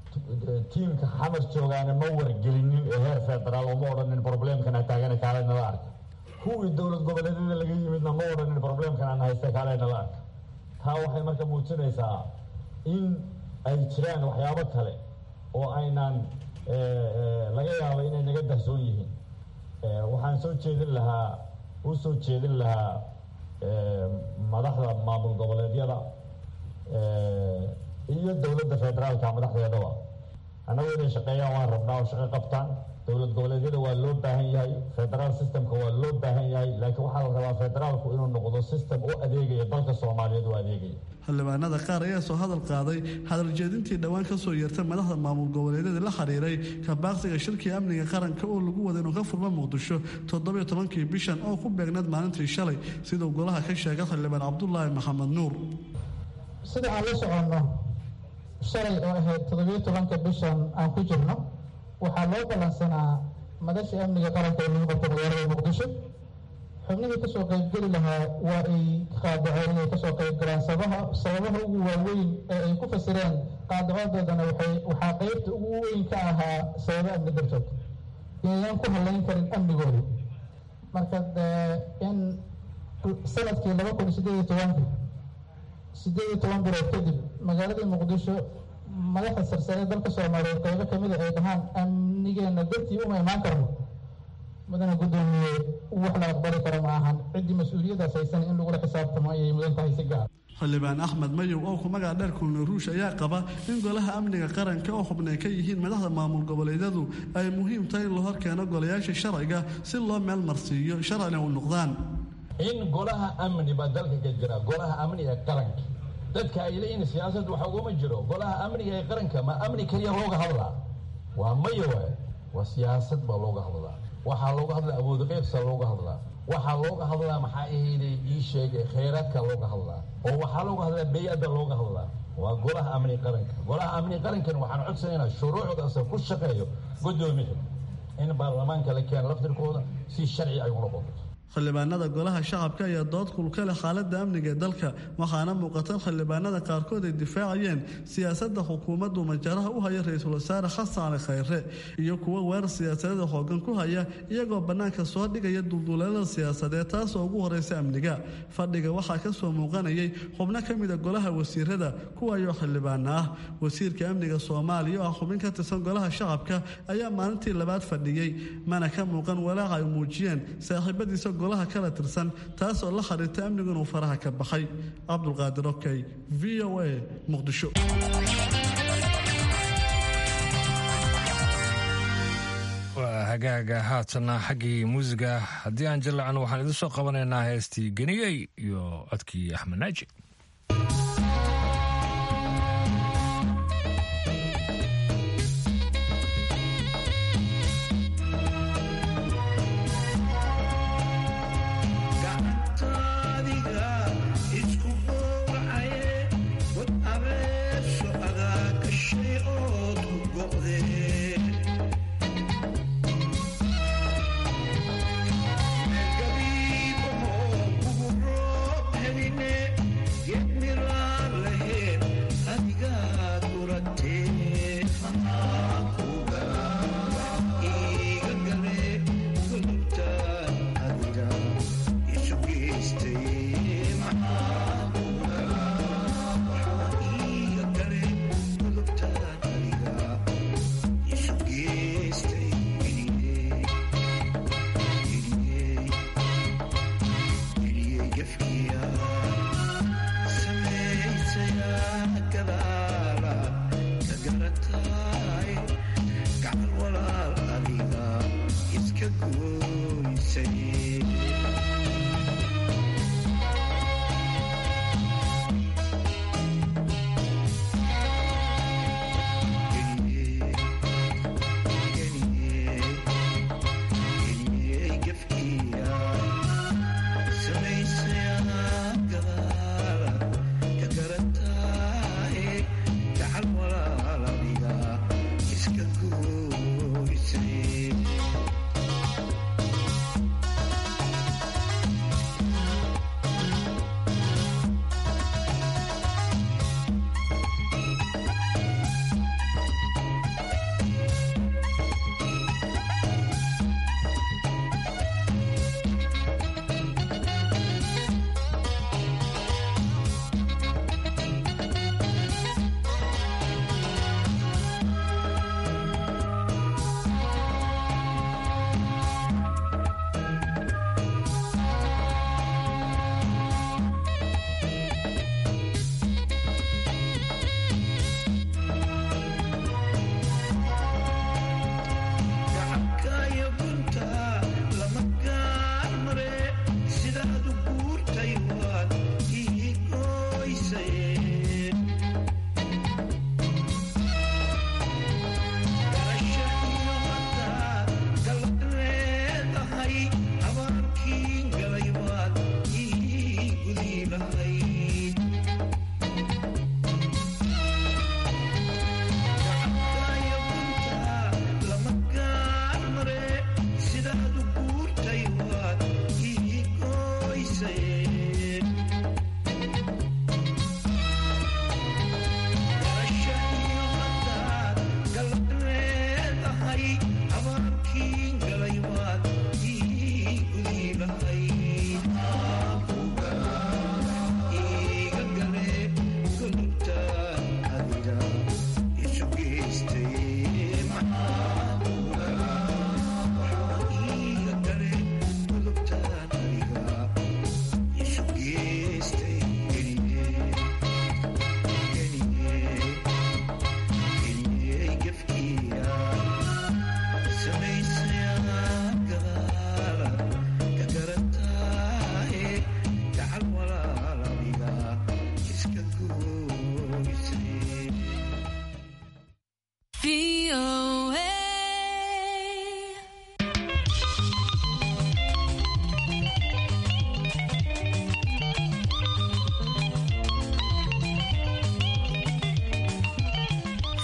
tiimka xamar joogaana ma wargelinin ee heer federaal oo ma odhanin problemkana taagana kaalenala arka kuwii dowlad goboleedyada laga yimidna ma odhanin problemkan aan haysta kaalenala arka taa waxay marka muujinaysaa in ay jiraan waxyaabo kale oo aynaan laga yaabo inay naga dahsoon yihiin waxaan soo jeedin lahaa u soo jeedin lahaa madaxda maamul goboleedyada iyo dowladda federaalka madaxdeedaba annagu inay shaqeeyaan waan rabnaa oo shaqo qabtaan dowlad goboleedyada waa loo baahan yahay federaal systemka waa loo baahan yahay laakiin waxaa la rabaa federaalku inuu noqdo system u adeegaya dalka soomaaliyeed u adeegaya xildhibaanada qaar ayaa soo hadal qaaday hadaljeedintii dhowaan ka soo yeertay madaxda maamul goboleedyada la xiriiray kabaaqsiga shirkii amniga qaranka oo lagu wada inuu ka furmo muqdisho toddobiyo tobankii bishan oo ku beegneed maalintii shalay siduu golaha ka sheegay xildhibaan cabdulaahi maxamed nuur sida aan la soconno shalay oo ahayd toddobiyo tobanka bishan aan ku jirno waxaa loo ballansanaa madashii amniga qaranka ee lagu qabto magaalada muqdisho xubnihii kasoo qaybgeli lahaa waa ay qaadaceen inay kasoo qaybgalaan sabaha sababaha ugu waaweyn ee ay ku fasireen qaadacodoodana waxay waxaa qeybta ugu weyn ka ahaa sababo amni dartood inaynan ku halayn karin amnigooda marka in sanadkii laba kun sideed iyo tobanka sideed iyo toban bilood kadib magaaladii muqdisho madaxda sarsare dalka soomaaliyeed qaybo kamida ay dhahaan amnigeena dartii uma imaan karno mudana guddoomiye wax la aqbali karo ma ahan ciddii mas-uuliyadaas haysan in lagula xisaabtamo ayay mudan tahay si gaar xildhibaan axmed mayow oo ku magac dheer kulna ruush ayaa qaba in golaha amniga qaranka oo xubnay ka yihiin madaxda maamul goboleedyadu ay muhiim tahay in la hor keeno golayaasha sharciga si loo meel marsiiyo sharcina u noqdaan in golaha amni baa dalka ka jira golaha amni ee qaranka dadka ay leeyihiin siyaasad waxa uguma jiro golaha amniga ee qaranka ma amni keliya looga hadlaa waa maya waay waa siyaasad baa looga hadlaa waxaa looga hadlaa awood qaybsa looga hadlaa waxaa looga hadlaa maxaa ahayday ii sheegay khayraadka looga hadlaa oo waxaa looga hadlaa bey-adda looga hadlaa waa golaha amni qaranka golaha amni qarankan waxaan codsanaynaa shuruucdaasa ku shaqeeyo guddoomiya in baarlamaanka la keeno laftirkooda si sharci ay u noqoto xildhibaanada golaha shacabka ayaa dood kulka leh xaaladda amniga ee dalka waxaana muuqatan xildhibaanada qaarkood ay difaacayeen siyaasadda xukuumaddu majaraha u haya ra-iisul wasaare xasan cali khayre iyo kuwo weerar siyaasadeeda xoogan ku haya iyagoo bannaanka soo dhigaya dulduleelada siyaasadeed taasoo ugu horeysa amniga fadhiga waxaa ka soo muuqanayay xubno ka mida golaha wasiirada kuwaayoo xildhibaana ah wasiirka amniga soomaaliya oo ah xubin ka tirsan golaha shacabka ayaa maalintii labaad fadhiyey mana ka muuqan walaaca ay muujiyeen saaxiibadiisa golaha kala tirsan taasoo la xiriirta amnigu inuu faraha ka baxay cabdulqaadir okey v o a muqdisho waa hagaaga haatana xaggii muusiga haddii aan jallacno waxaan idin soo qabanaynaa heestii geniyey iyo codkii axmed naaji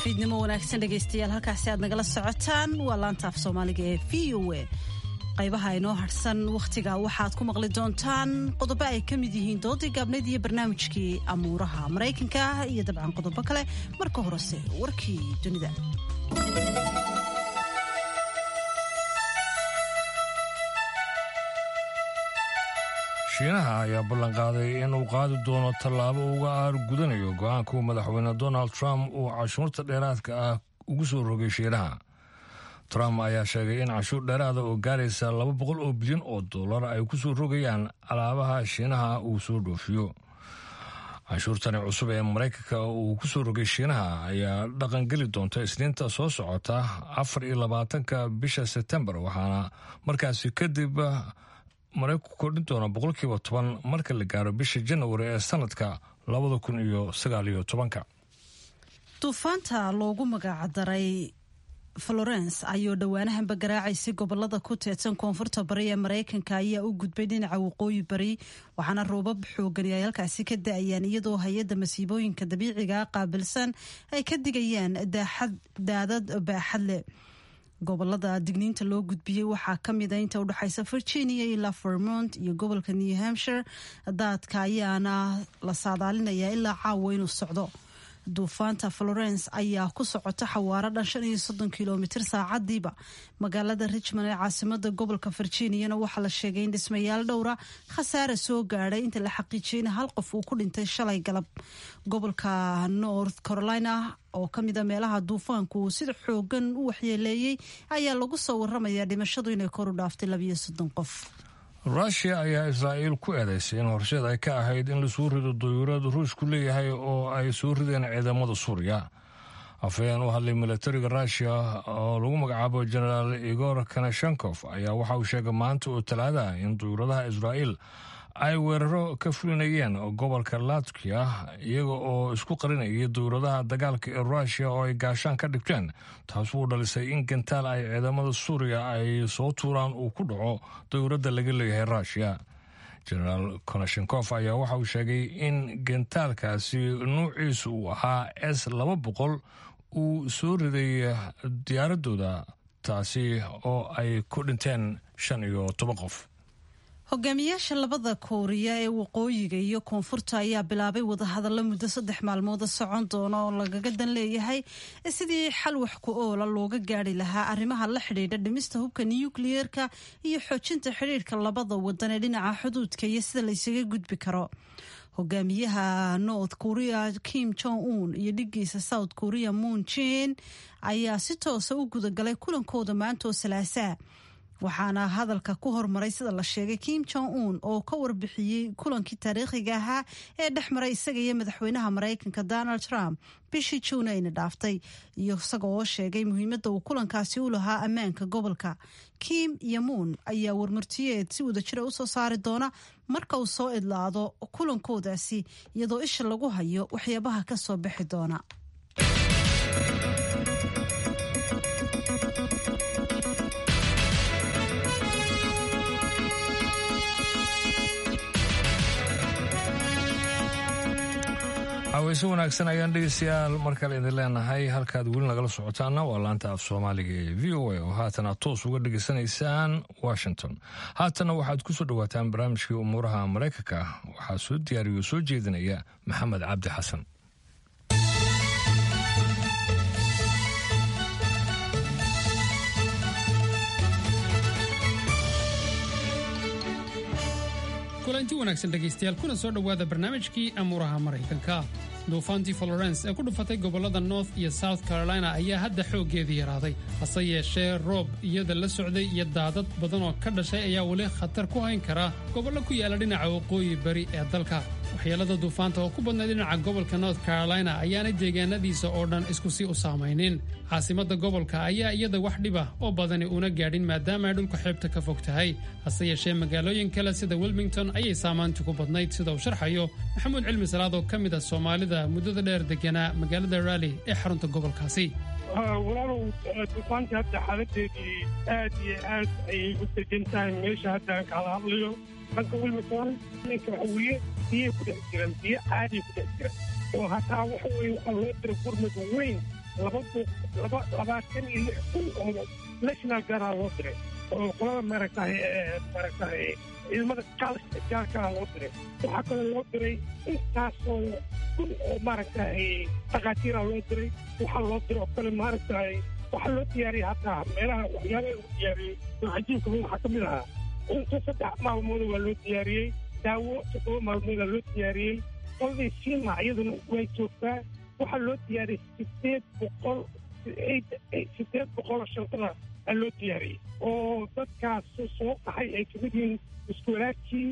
fiidnimo wanaagsan dhegaystayaal halkaasi aad nagala socotaan waa laanta af soomaaliga ee v o a qaybaha inoo harsan wakhtiga waxaad ku maqli doontaan qodobo ay ka mid yihiin doodii gaabnayd iyo barnaamijkii amuuraha maraykanka iyo dabcan qodobo kale marka horese warkii dunida shiinaha ayaa ballanqaaday inuu qaadi doono tallaabo uga aargudanayo go-aanka uu madaxweyne donald trump uu cashuurta dheeraadka ah ugu soo rogay shiinaha trump ayaa sheegay in cashuur dheeraada oo gaaraysa laba boqol oo bilyan oo dollar ay ku soo rogayaan alaabaha shiinaha uu soo dhoofiyo cashuurtani cusub ee maraykanka uu ku soo rogay shiinaha ayaa dhaqangeli doonta isniinta soo socota afar iyo labaatanka bisha sebtembar waxaana markaasi kadib maraykanku kordhin doona boqolkiiba toban marka la gaaro bisha janawari ee sanadka labada kun iyo sagaal iyo tobanka duufaanta loogu magacdaray florence ayuu dhowaanahanba garaacaysay gobolada ku teedsan koonfurta bari ee maraykanka ayaa u gudbay dhinaca waqooyi bari waxaana roobab xoogani ay halkaasi ka da-ayaan iyadoo hay-adda masiibooyinka dabiiciga qaabilsan ay ka digayaan daadad baaxad leh gobolada digniinta loo gudbiyey waxaa ka mida inta udhexaysa virginia ilaa vermont iyo gobolka new hampshire daadka ayaana la saadaalinayaa ilaa caawa inuu socdo duufaanta florence ayaa ku socota xawaaro dhan shan iyo soddon kilomitr saacadiiba magaalada richmond ee caasimada gobolka virginiana waxaa la sheegay in dhismayaal dhowra khasaare soo gaadhay inta la xaqiijiyay in hal qof uu ku dhintay shalay galab gobolka north carolina oo ka mida meelaha duufaanku uu sida xoogan u waxyeeleeyey ayaa lagu soo waramayaa dhimashadu inay kor u dhaaftay labiyo soddon qof rushia ayaa israa'iil ku eedaysay in horseed ay ka ahayd in lasoo rido dayuurad ruushku leeyahay oo ay soo rideen ciidamada suuriya afhayeen u hadlay milatariga rushia oo lagu magacaabo jenaraal igor kanashenkof ayaa waxa uu sheegay maanta oo talaadaha in dayuuradaha israa'iil ay weeraro ka fulinayeen gobolka latkiya iyaga oo isku qarinayay dowladaha dagaalka ee rushia oo ay gaashaan ka dhigteen taas wuu dhalisay in gantaal ay ciidamada suuriya ay soo tuuraan uu ku dhaco dowladda laga leeyahay rushia jenaraal konashenkof ayaa waxa uu sheegay in gantaalkaasi nuuciisu uu ahaa s laba boqol uu soo riday diyaaradooda taasi oo ay ku dhinteen shan iyo toban qof hogaamiyaasha labada kooriya ee waqooyiga iyo koonfurta ayaa bilaabay wadahadallo muddo saddex maalmooda socon doona oo lagaga dan leeyahay sidii xal wax ku oola looga gaari lahaa arrimaha la xidhiidha dhimista hubka nukliyeerka iyo xoojinta xidhiidhka labada wadan ee dhinaca xuduudka iyo sida laysaga gudbi karo hogaamiyaha north korea kim jong un iyo dhigiisa south korea moon jin ayaa si toosa u gudagalay kulankooda maanta oo salaasaa waxaana hadalka ku hormaray sida la sheegay kim jong un oo ka warbixiyey kulankii taariikhiga ahaa ee dhex maray isaga iyo madaxweynaha maraykanka donald trump bishii juun ayna dhaaftay iyo isaga oo sheegay muhiimadda uu kulankaasi u lahaa ammaanka gobolka kim iyo muun ayaa warmartiyeed si wadajira usoo saari doona marka uu soo idlaado kulankoodaasi iyadoo isha lagu hayo waxyaabaha ka soo bixi doona haweyse wanaagsan ayaan dhegeystayaal mar kale idin leenahay halkaad weli nagala socotaana waa laanta af soomaaliga ee v o a oo haatan aad toos uga dhegeysanaysaan washington haatanna waxaad ku soo dhowaataan barnaamijkii umuuraha maraykanka waxaa soo diyaariya oo soo jeedinaya maxamed cabdi xasan kulanti wanaagsan dhegaystayaal kuna soo dhowaada barnaamijkii amuuraha maraykanka duufaantii florence ee ku dhufatay gobollada north iyo south carolina ayaa hadda xooggeedii yaraaday hase yeeshee roob iyada la socday iyo daadad badan oo ka dhashay ayaa weli khatar ku hayn kara gobollo ku yaala dhinaca waqooyi bari ee dalka waxyeelada duufaanta oo ku badnay dhinaca gobolka north carolina ayaanay deegaanadiisa oo dhan isku si u saamaynin caasimadda gobolka ayaa iyada wax dhiba oo badani una gaadhin maadaama ay dhulka xeebta ka fog tahay hase yeeshee magaalooyin kale sida wilmington ayay saamaanti ku badnayd sida uu sharxayo maxamuud cilmi salaad oo ka mid ah soomaalida muddada dheer deganaa magaalada raalli ee xarunta gobolkaasi walaalow duufaantii hadda xaaladeedii aad iyo aad ayay u degan tahay meesha hadda aan kala hadlayo dhanka wilmington ninka waxa weeye biyay ku dhex jiraan biyo caadiya ku dhex jiraan oo hataa waxa weeye waxaa loo dira gurmad weyn laba laba labaatan iyo lix kun oo national guardaa loo diray oo qolada maaragtahay maaragtahay ciidamada gaalkaa loo diray waxaa kaloo loo diray intaasoo kun oo maaragtahay dhakhaatiira loo diray waxaa loo diray oo kale maaragtahay waxaa loo diyaariyey hataa meelaha waxyaabaha lagu diyaariyey oo cajiibka waxaa ka mid ahaa cunto saddex maalmooda waa loo diyaariyey daawo toddoba maalmooda loo diyaariyey qoladii siima iyaduna way joogtaa waxaa loo diyaariyey sideed boqol sideed boqoloo shantada aa loo diyaariyey oo dadkaas soo qaxay ay kamid yihiin iskuwalaadkii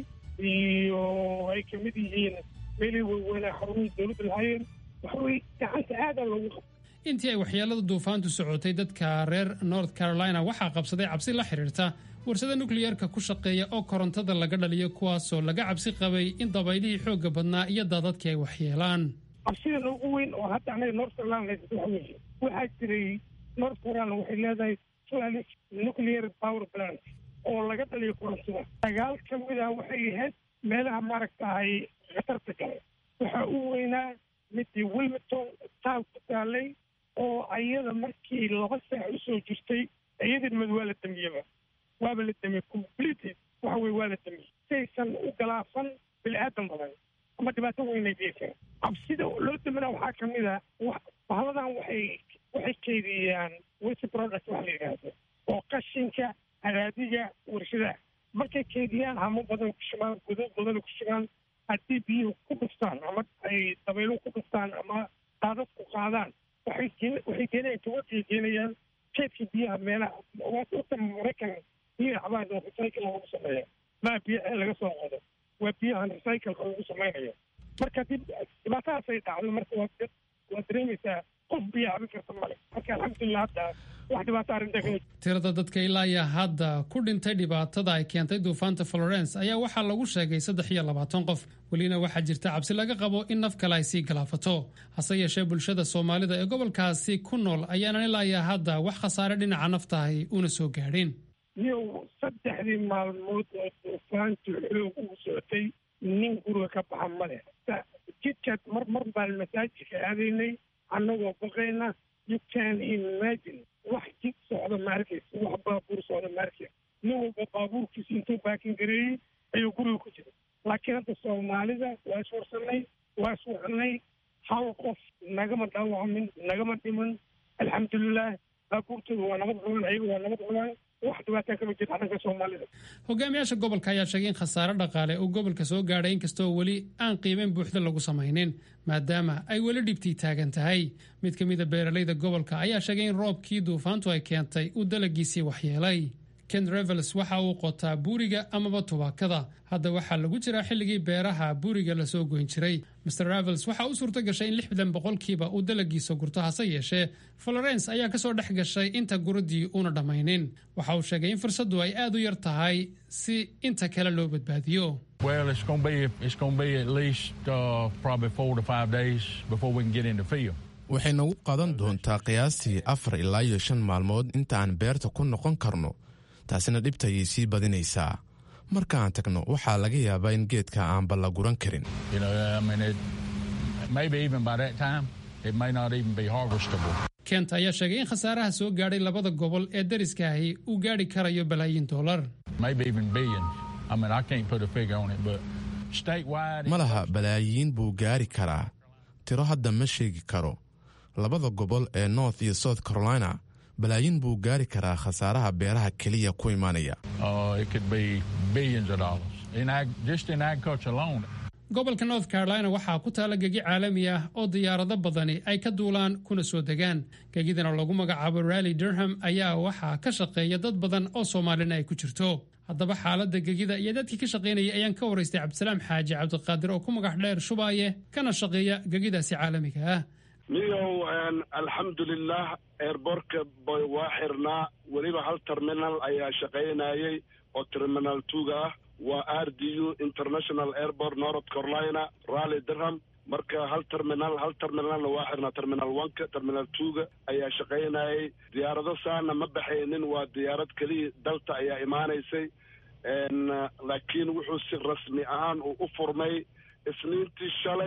iyo ay kamid yihiin meelihii waaweynaa xarumihii dowladda lahaayeen waxaweye gacanta aadaa loogu qabta intii ay waxyeelada duufaantu socotay dadka reer north carolina waxaa qabsaday cabsi la xidhiirta warsada nukliyeerka ku shaqeeya oo korontada laga dhaliyo kuwaasoo laga cabsi qabay in dabaylihii xoogga badnaa iyo daadadkii ay waxyeelaan cabsidan ugu weyn oo hadda anaga north carolina waxa weeye waxaa jiray north carolina waxay leedahay flanic nuclear power plant oo laga dhaliyo korontada dagaal ka mid ah waxay ahayd meelaha maaragtahay khatarta gale waxaa u weynaa midii wilmington town ku taalay oo ayada markii laba saac usoo jirtay iyadin mad waa la damiyeba waaba la damiyey complete waxa weye waa la damiyey saysan u galaafan bini aadan badan ama dhibaato weynay geesan cabsida loo damina waxaa ka mid a bahaladan waxay waxay keydiyaan waste product waxa la yidhaahdo oo qashinka haraadiga warshadaha markay keydiyaan hamo badan ku shubaan godad badan ku shubaan haddii biyuhu ku dhuftaan ama ay dabayluhu ku dhuftaan ama daadad ku qaadaan waxay waxay geenayaan tawagay geenayaan keedka biyaha meelaha wata maraykan biyaha cabaan oo recycle lagu sameeya maa biyo ceel laga soo qodo waa biyahan recycleka lagu samaynayo marka haddii dhibaatadaasay dhacdo marka waa waa dareemaysaa qof biyo cabi karta male marka alxamdulilah hadda wax dhibaato arrintaa kama tirada dadka ilaa iyo hadda ku dhintay dhibaatada ay keentay duufaanta florence ayaa waxaa lagu sheegay saddex iyo labaatan qof welina waxaa jirta cabsi laga qabo in naf kale ay sii galaafato hase yeeshee bulshada soomaalida ee gobolkaasi ku nool ayaanan ilaa iyo hadda wax khasaare dhinaca naftahay una soo gaadhin niyow saddexdii maalmood oo duufaantu xoog ugu socotay nin guriga ka baxa ma leh jidkaad mar mar baan masaajidka aadaynay annagoo baqayna you can imagine wax jid socda ma arkaysa wax baabuur socda ma arkaysa nin walba baabuurkiisa intuu baakin gareeyey ayuu guriga ku jira laakiin hadda soomaalida waa iswarsanay waa iswacanay hal qof nagama dhaawacmin nagama dhiman alxamdulilah baabuurtooda waa nabad cunaan ayaga waa nabad cunaan wax dhibaataa kama jirta dhanka soomaalida hogaamiyaasha gobolka ayaa sheegay in khasaare dhaqaale uu gobolka soo gaadhay inkastoo weli aan qiimeyn buuxda lagu samaynin maadaama ay weli dhibtii taagan tahay mid ka mida beeralayda gobolka ayaa sheegay in roobkii duufaantu ay keentay uu dalagiisii waxyeelay ken revels waxa uu qotaa buuriga amaba tubaakada hadda waxaa lagu jiraa xilligii beeraha buuriga lasoo goyn jiray mr revels waxa u suurto gashay in lixdan boqolkiiba uu dalagiisa gurto hase yeeshee florence ayaa kasoo dhex gashay inta guradii uuna dhammaynin waxa uu sheegay in fursaddu ay aad u yar tahay si inta kale loo badbaadiyo Well, it's going to be it's going to be at least uh, probably four to five days before we can get into field. waxay nagu qaadan doontaa qiyaastii afar ilaa iyo shan maalmood inta aan beerta ku noqon karno taasina dhibta ayay sii badinaysaa marka aan tagno waxaa laga yaabaa in geedka aanba la guran karin You know, I mean, it, maybe even by that time, it may not even be harvestable. kent ayaa sheegay in khasaaraha soo gaadhay labada gobol ee dariska ahi uu gaadhi karayo balaayiin dollar maybe even billions. I mean, I can't put a figure on it, but statewide. ma laha balaayiin buu gaari karaa tiro hadda ma sheegi karo labada gobol ee north iyo south carolina balaayiin buu gaari karaa khasaaraha beeraha keliya ku imaanaya Uh, it could be billions of dollars in ag, just in agriculture alone. gobolka north carolina waxaa ku taala gegi caalami ah oo diyaarado badani ay ka duulaan kuna soo degaan gegidana lagu magacaabo rally durham ayaa waxaa ka shaqeeya dad badan oo soomaalina ay ku jirto haddaba xaaladda gegida iyo dadkii ka shaqaynayay ayaan ka waraystay cabdisalaam xaaji cabdiqaadir oo ku magac dheer shubaaye kana shaqeeya gegidaasi caalamiga ah niyow alxamdulilah eerborka boy waa xirnaa weliba hal terminal ayaa shaqaynayay oo terminal tuga ah waa r d u international airport north carolina rally durham marka hal terminal hal terminalna waa xirnaa terminal oneka terminal twoga ayaa shaqaynayay diyaarado saana ma baxaynin waa diyaarad keliya dalta ayaa imaanaysay laakiin wuxuu si rasmi ahaan uu u furmay isniintii shalay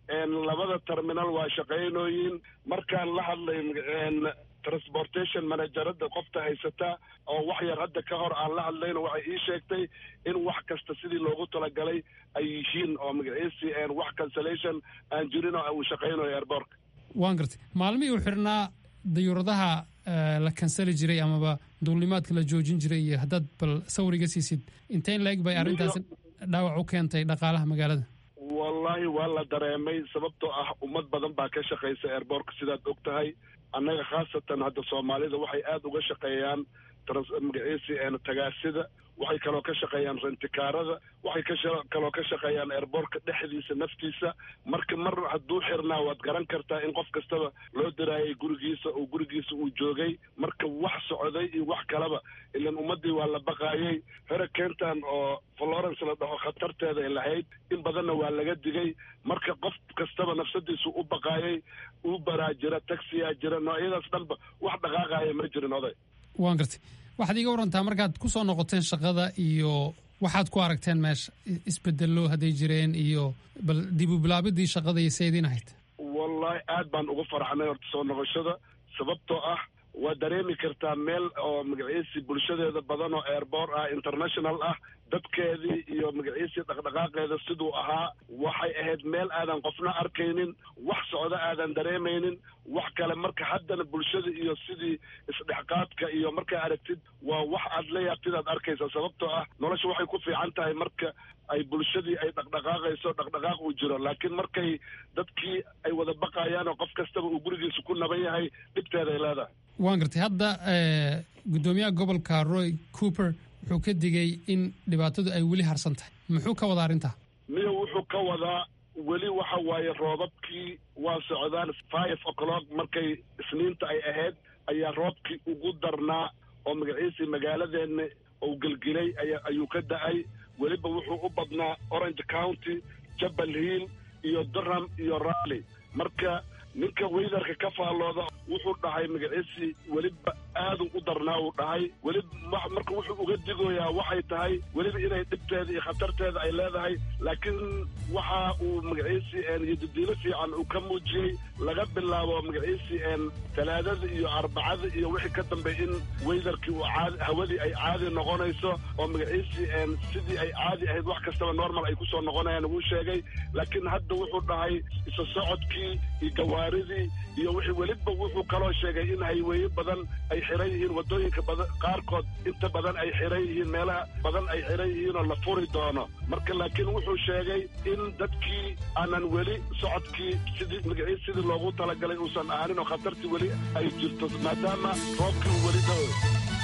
labada terminal waa shaqaynooyin markaan la hadlay transportation managerada qofta haysata oo wax yar hadda ka hor aan la hadlayna waxay ii sheegtay in wax kasta sidii loogu talagalay ay yihiin oo magaciisi wax cancellation aan jirin oo uu shaqaynayo airbortka waan gartay maalmihii uu xidhnaa dayuuradaha la kansali jiray amaba duulimaadka la joojin jiray iyo haddaad bal sawriga siisid inteyn la-eg bay arrintaasi dhaawac u keentay dhaqaalaha magaalada wallaahi waa la dareemay sababtoo ah ummad badan baa ka shaqaysa airbortka sidaad og tahay annaga khaasatan hadda soomaalida waxay aada uga shaqeeyaan magaciisi tagaasida waxay kaloo ka shaqeeyaan rentikaarada waxay ka kaloo ka shaqeeyaan airbortka dhexdiisa naftiisa marka mar hadduu xirnaa waad garan kartaa in qof kastaba loo diraayay gurigiisa oo gurigiisa uu joogay marka wax socday iyo wax kaleba ilan ummaddii waa la baqaayay hurricantan oo florence la dhaho khatarteeda ay lahayd in badanna waa laga digay marka qof kastaba nafsadiisu u baqaayay uberaa jira taxiyaa jira noocyadaas dhanba wax dhaqaaqaaya ma jirin oday waan gartay waxaad iiga warantaa markaad ku soo noqoteen shaqada iyo waxaad ku aragteen meesha isbedello hadday jireen iyo bal dib u bilaabidii shaqada iyo seediin ahayd wallaahi aad baan ugu farxnay horta soo noqoshada sababtoo ah waa dareemi kartaa meel oo magaciisi bulshadeeda badan oo airboor ah international ah dadkeedii iyo magaciisii dhaqdhaqaaqeeda siduu ahaa waxay ahayd meel aadan qofna arkaynin wax socdo aadan dareemaynin wax kale marka haddana bulshada iyo sidii isdhexqaadka iyo markaa aragtid waa wax aad la yaabtid aad arkaysa sababtoo ah nolosha waxay ku fiican tahay marka ay bulshadii ay dhaqdhaqaaqayso dhaqdhaqaaq uu jiro laakiin markay dadkii ay wada baqayaan oo qof kastaba uu gurigiisa ku naban yahay dhibteeday leedahay waan gartay hadda guddoomiyaha gobolka roy cooper wuxuu ka digay in dhibaatadu ay weli harsan tahay muxuu ka wadaa arrintaa miyo wuxuu ka wadaa weli waxa waaye roobabkii waa socdaan five o'clock markay isniinta ay ahayd ayaa roobkii ugu darnaa oo magaciisii magaaladeenna uu gelgelay ayuu ka da-ay weliba wuxuu u badnaa orange county jabal hill iyo durham iyo rally marka ninka weydarka ka faallooda wuxuu dhahay magaciisii weliba aadu u darnaa uu dhahay weliba marka wuxuu uga digoyaa waxay tahay weliba inay dhibteeda iyo khatarteeda ay leedahay laakiin waxa uu magaciisii yodidiilo fiican uu ka muujiyey laga bilaabo magaciisii talaadada iyo arbacada iyo wixii ka dambeey in weydarkii uu caadi hawadii ay caadi noqonayso oo magaciisii sidii ay caadi ahayd wax kastaba normal ay kusoo noqonayaan wuu sheegay laakiin hadda wuxuu dhahay iso socodkii iyo gawaaridii iyo wixii weliba wuxuu kaloo sheegay in hayweeye badan ay xiran yihiin waddooyinka badan qaarkood inta badan ay xiran yihiin meelaha badan ay xiran yihiin oo la furi doono marka laakiin wuxuu sheegay in dadkii aanan weli socodkii sidii magaciis sidii loogu talagalay uusan ahaanin oo khatartii weli ay jirto maadaama roobkii uu weli dao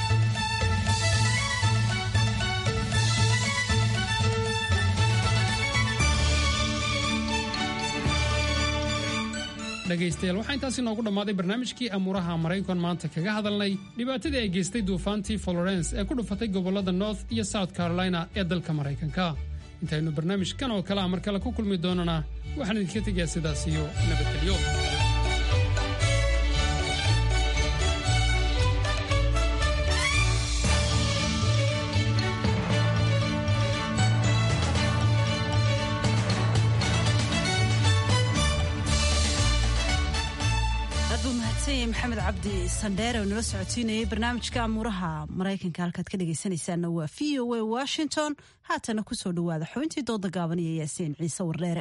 dhegaystayaal waxaa intaasi noogu dhammaaday barnaamijkii amuuraha maraykan maanta kaga hadalnay dhibaatadii ay geystay duufaantii florence ee ku dhufatay gobollada north iyo south carolina ee dalka maraykanka intaynu barnaamijkan oo kale a mar kale ku kulmi doonana waxaan idinka tegayaa sidaas iyo nabadgelyo maxamed cabdi sandheere oo nala socotiinayay barnaamijka amuuraha maraykanka halkaad ka dhegaysanaysaana waa v o a washington haatana kusoo dhawaada xubintii dooda gaaban iyo yaasiin ciise wardheere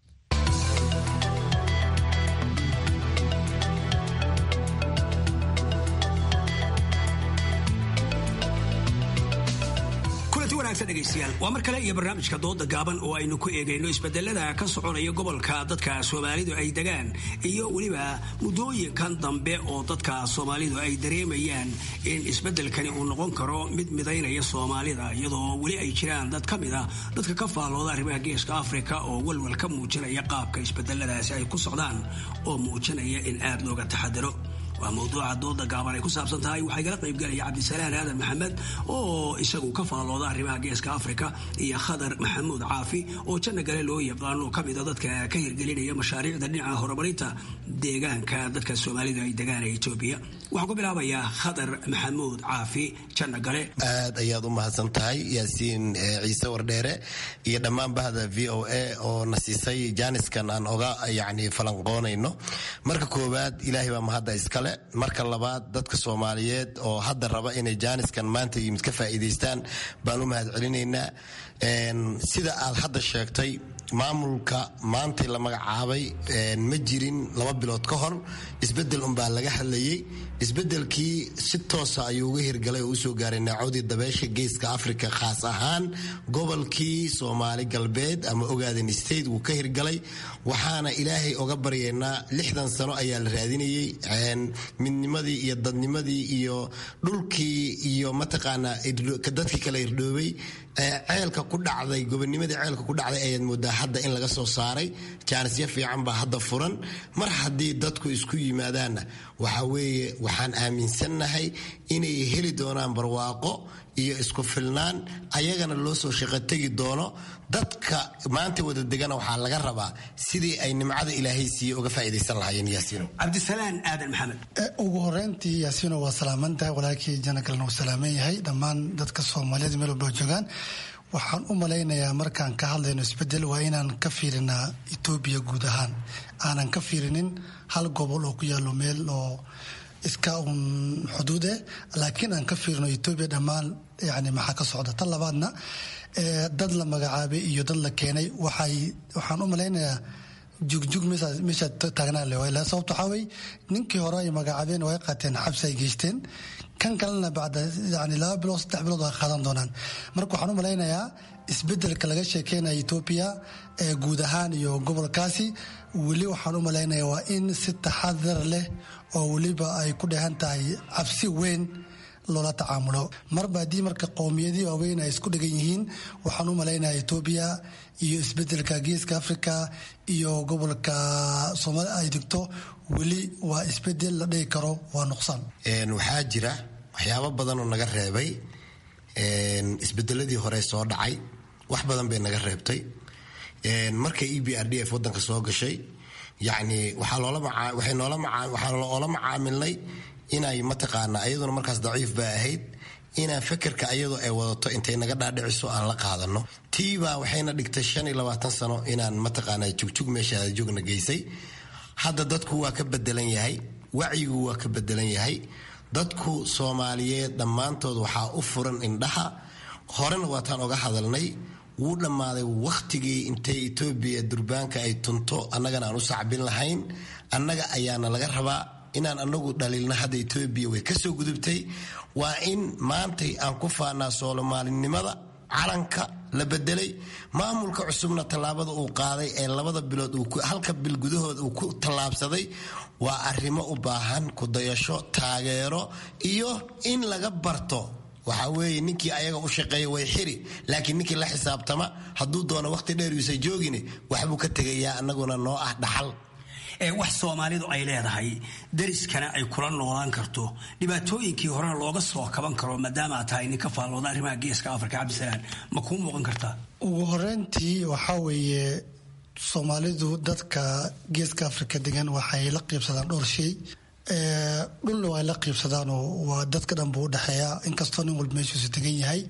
waa mar kale iyo barnaamijka dooda gaaban oo aynu ku eegayno isbedelada ka soconaya gobolka dadka soomaalidu ay degaan iyo weliba muddooyinkan dambe oo dadka soomaalidu ay dareemayaan in isbedelkani uu noqon karo mid midaynaya soomaalida iyadoo weli ay jiraan dad ka mid a dadka ka faallooda arrimaha geeska afrika oo walwal ka muujinaya qaabka isbedeladaasi ay ku socdaan oo muujinaya in aad looga taxadiro waa mawduuca dooda gaaban ay ku saabsan tahay waxaa igala qaybgalaya cabdisalaan aadan maxamed oo isagu ka faallooda arrimaha geeska afrika iyo khadar maxamuud caafi oo janna gale loo yaqaano ka mida dadka ka hirgelinaya mashaariicda dhinaca horumarinta deegaanka dadka soomaalida ay degaan ee etoobiya waxaan ku bilaabayaa khadar maxamuud caafi janna gale aad ayaad u mahadsan tahay yaasiin ciise wardheere iyo dhammaan bahda v o a oo na siisay jaaniskan aan oga yani falanqoonayno marka koowaad ilaahay baa mahadda iskale marka labaad dadka soomaaliyeed oo hadda raba inay jaaniskan maanta yimid ka faa'iidaystaan baan u mahad celinaynaa sida aad hadda sheegtay maamulka maantay la magacaabay ma jirin laba bilood ka hor isbedel unbaa laga hadlayey isbedelkii si toosa ayuu uga hirgalay oo usoo gaaray naacodii dabeesha geeska africa khaas ahaan gobolkii soomaali galbeed ama ogaaden state wuu ka hirgalay waxaana ilaahay oga baryaynaa lixdan sano ayaa la raadinayey midnimadii iyo dadnimadii iyo dhulkii iyo mataqaanaa dadkii kala irdhoobay ceelka ku dhacday gobonimadii ceelka ku dhacday ayaad moodaa hadda in laga soo saaray jaanisyo fiican baa hadda furan mar haddii dadku isku yimaadaanna waxa weeye waxaan aaminsannahay inay heli doonaan barwaaqo iyo isku filnaan ayagana loo soo shaqo tegi doono dadka maanta wada degana waxaa laga rabaa sidii ay nimcada ilaahay siiye uga faa'iidaysan lahaayeen yaasiino cabdisalaan aadan maxamed ugu horeyntii yaasiino waa salaaman tahay walaalkii janakalna uu salaaman yahay dhammaan dadka soomaaliyeed meel walba joogaan waxaan u malaynayaa markaan ka hadlayno isbedel waa inaan ka fiirinaa etoobiya guud ahaan aanan ka fiirinin hal gobol oo ku yaalo meel oo iska uun xuduud eh laakiin aan ka fiirino etoobiya dhammaan yani maxaa ka socda tan labaadna dad la magacaabay iyo dad la keenay waxay waxaan u malaynayaa jugjug meesha taagnaa le sababto waxaa wey ninkii hore ay magacaabeen way qaateen xabsi ay geysteen kan kalena bacda yani laba bilood saddex bilood ay qaadan doonaan marka waxaan u malaynayaa isbedelka laga sheekeynaya etoobiya ee guud ahaan iyo gobolkaasi weli waxaan u malaynayaa waa in si taxadar leh oo weliba ay ku dheehan tahay cabsi weyn loola tacaamulo marba haddii marka qowmiyadii waaweyn ay isku dhegan yihiin waxaan u malaynaya etoobiya iyo isbedelka geeska africa iyo gobolka soomaalia ay degto weli waa isbedel la dhihi karo waa nuqsaan waxaa jira waxyaabo badan oo naga reebay isbedeladii hore soo dhacay wax badan bay naga reebtay marka e b r d f wadanka soo gashay yani waxaa noola macaamilnay inay mataqaanaa ayaduna markaas daciif ba ahayd inaan fekerka ayadoo ay wadato intay naga dhaadhiciso aan la qaadano tiibaa waxayna dhigtay shan iyo labaatan sano inaan mataqaanaa jugjug meeshaada joogna geysay hadda dadku waa ka bedelan yahay wacyigu waa ka bedelan yahay dadku soomaaliyeed dhammaantood waxaa u furan indhaha horena waataan oga hadalnay wuu dhammaaday wakhtigii intay etoobiya durbaanka ay tunto annagana aan u sacbin lahayn annaga ayaana laga rabaa inaan anagu dhaliilna hadda etoobiya way ka soo gudubtay waa in maantay aan ku faanaa soomaalinimada calanka la bedelay maamulka cusubna tallaabada uu qaaday ee labada bilood halka bil gudahooda uu ku tallaabsaday waa arrimo u baahan kudayasho taageero iyo in laga barto waxaa weeye ninkii ayaga u shaqeeya way xiri laakiin ninkii la xisaabtama hadduu doono wakhti dheer yuusa joogin waxbuu ka tegayaa annaguna noo ah dhaxal wax soomaalidu ay leedahay dariskana ay kula noolaan karto dhibaatooyinkii horena looga soo kaban karo maadaama aad tahay nin ka faallooda arrimaha geeska afrika cabdisalaan ma kuu muuqan kartaa ugu horeyntii waxaa weeye soomaalidu dadka geeska afrika degan waxay la qiibsadaan dhowr shay dhulna waa la qiibsadaanoo waa dadka dhan buu udhexeeya inkastoo nin walba meeshuusu degan yahay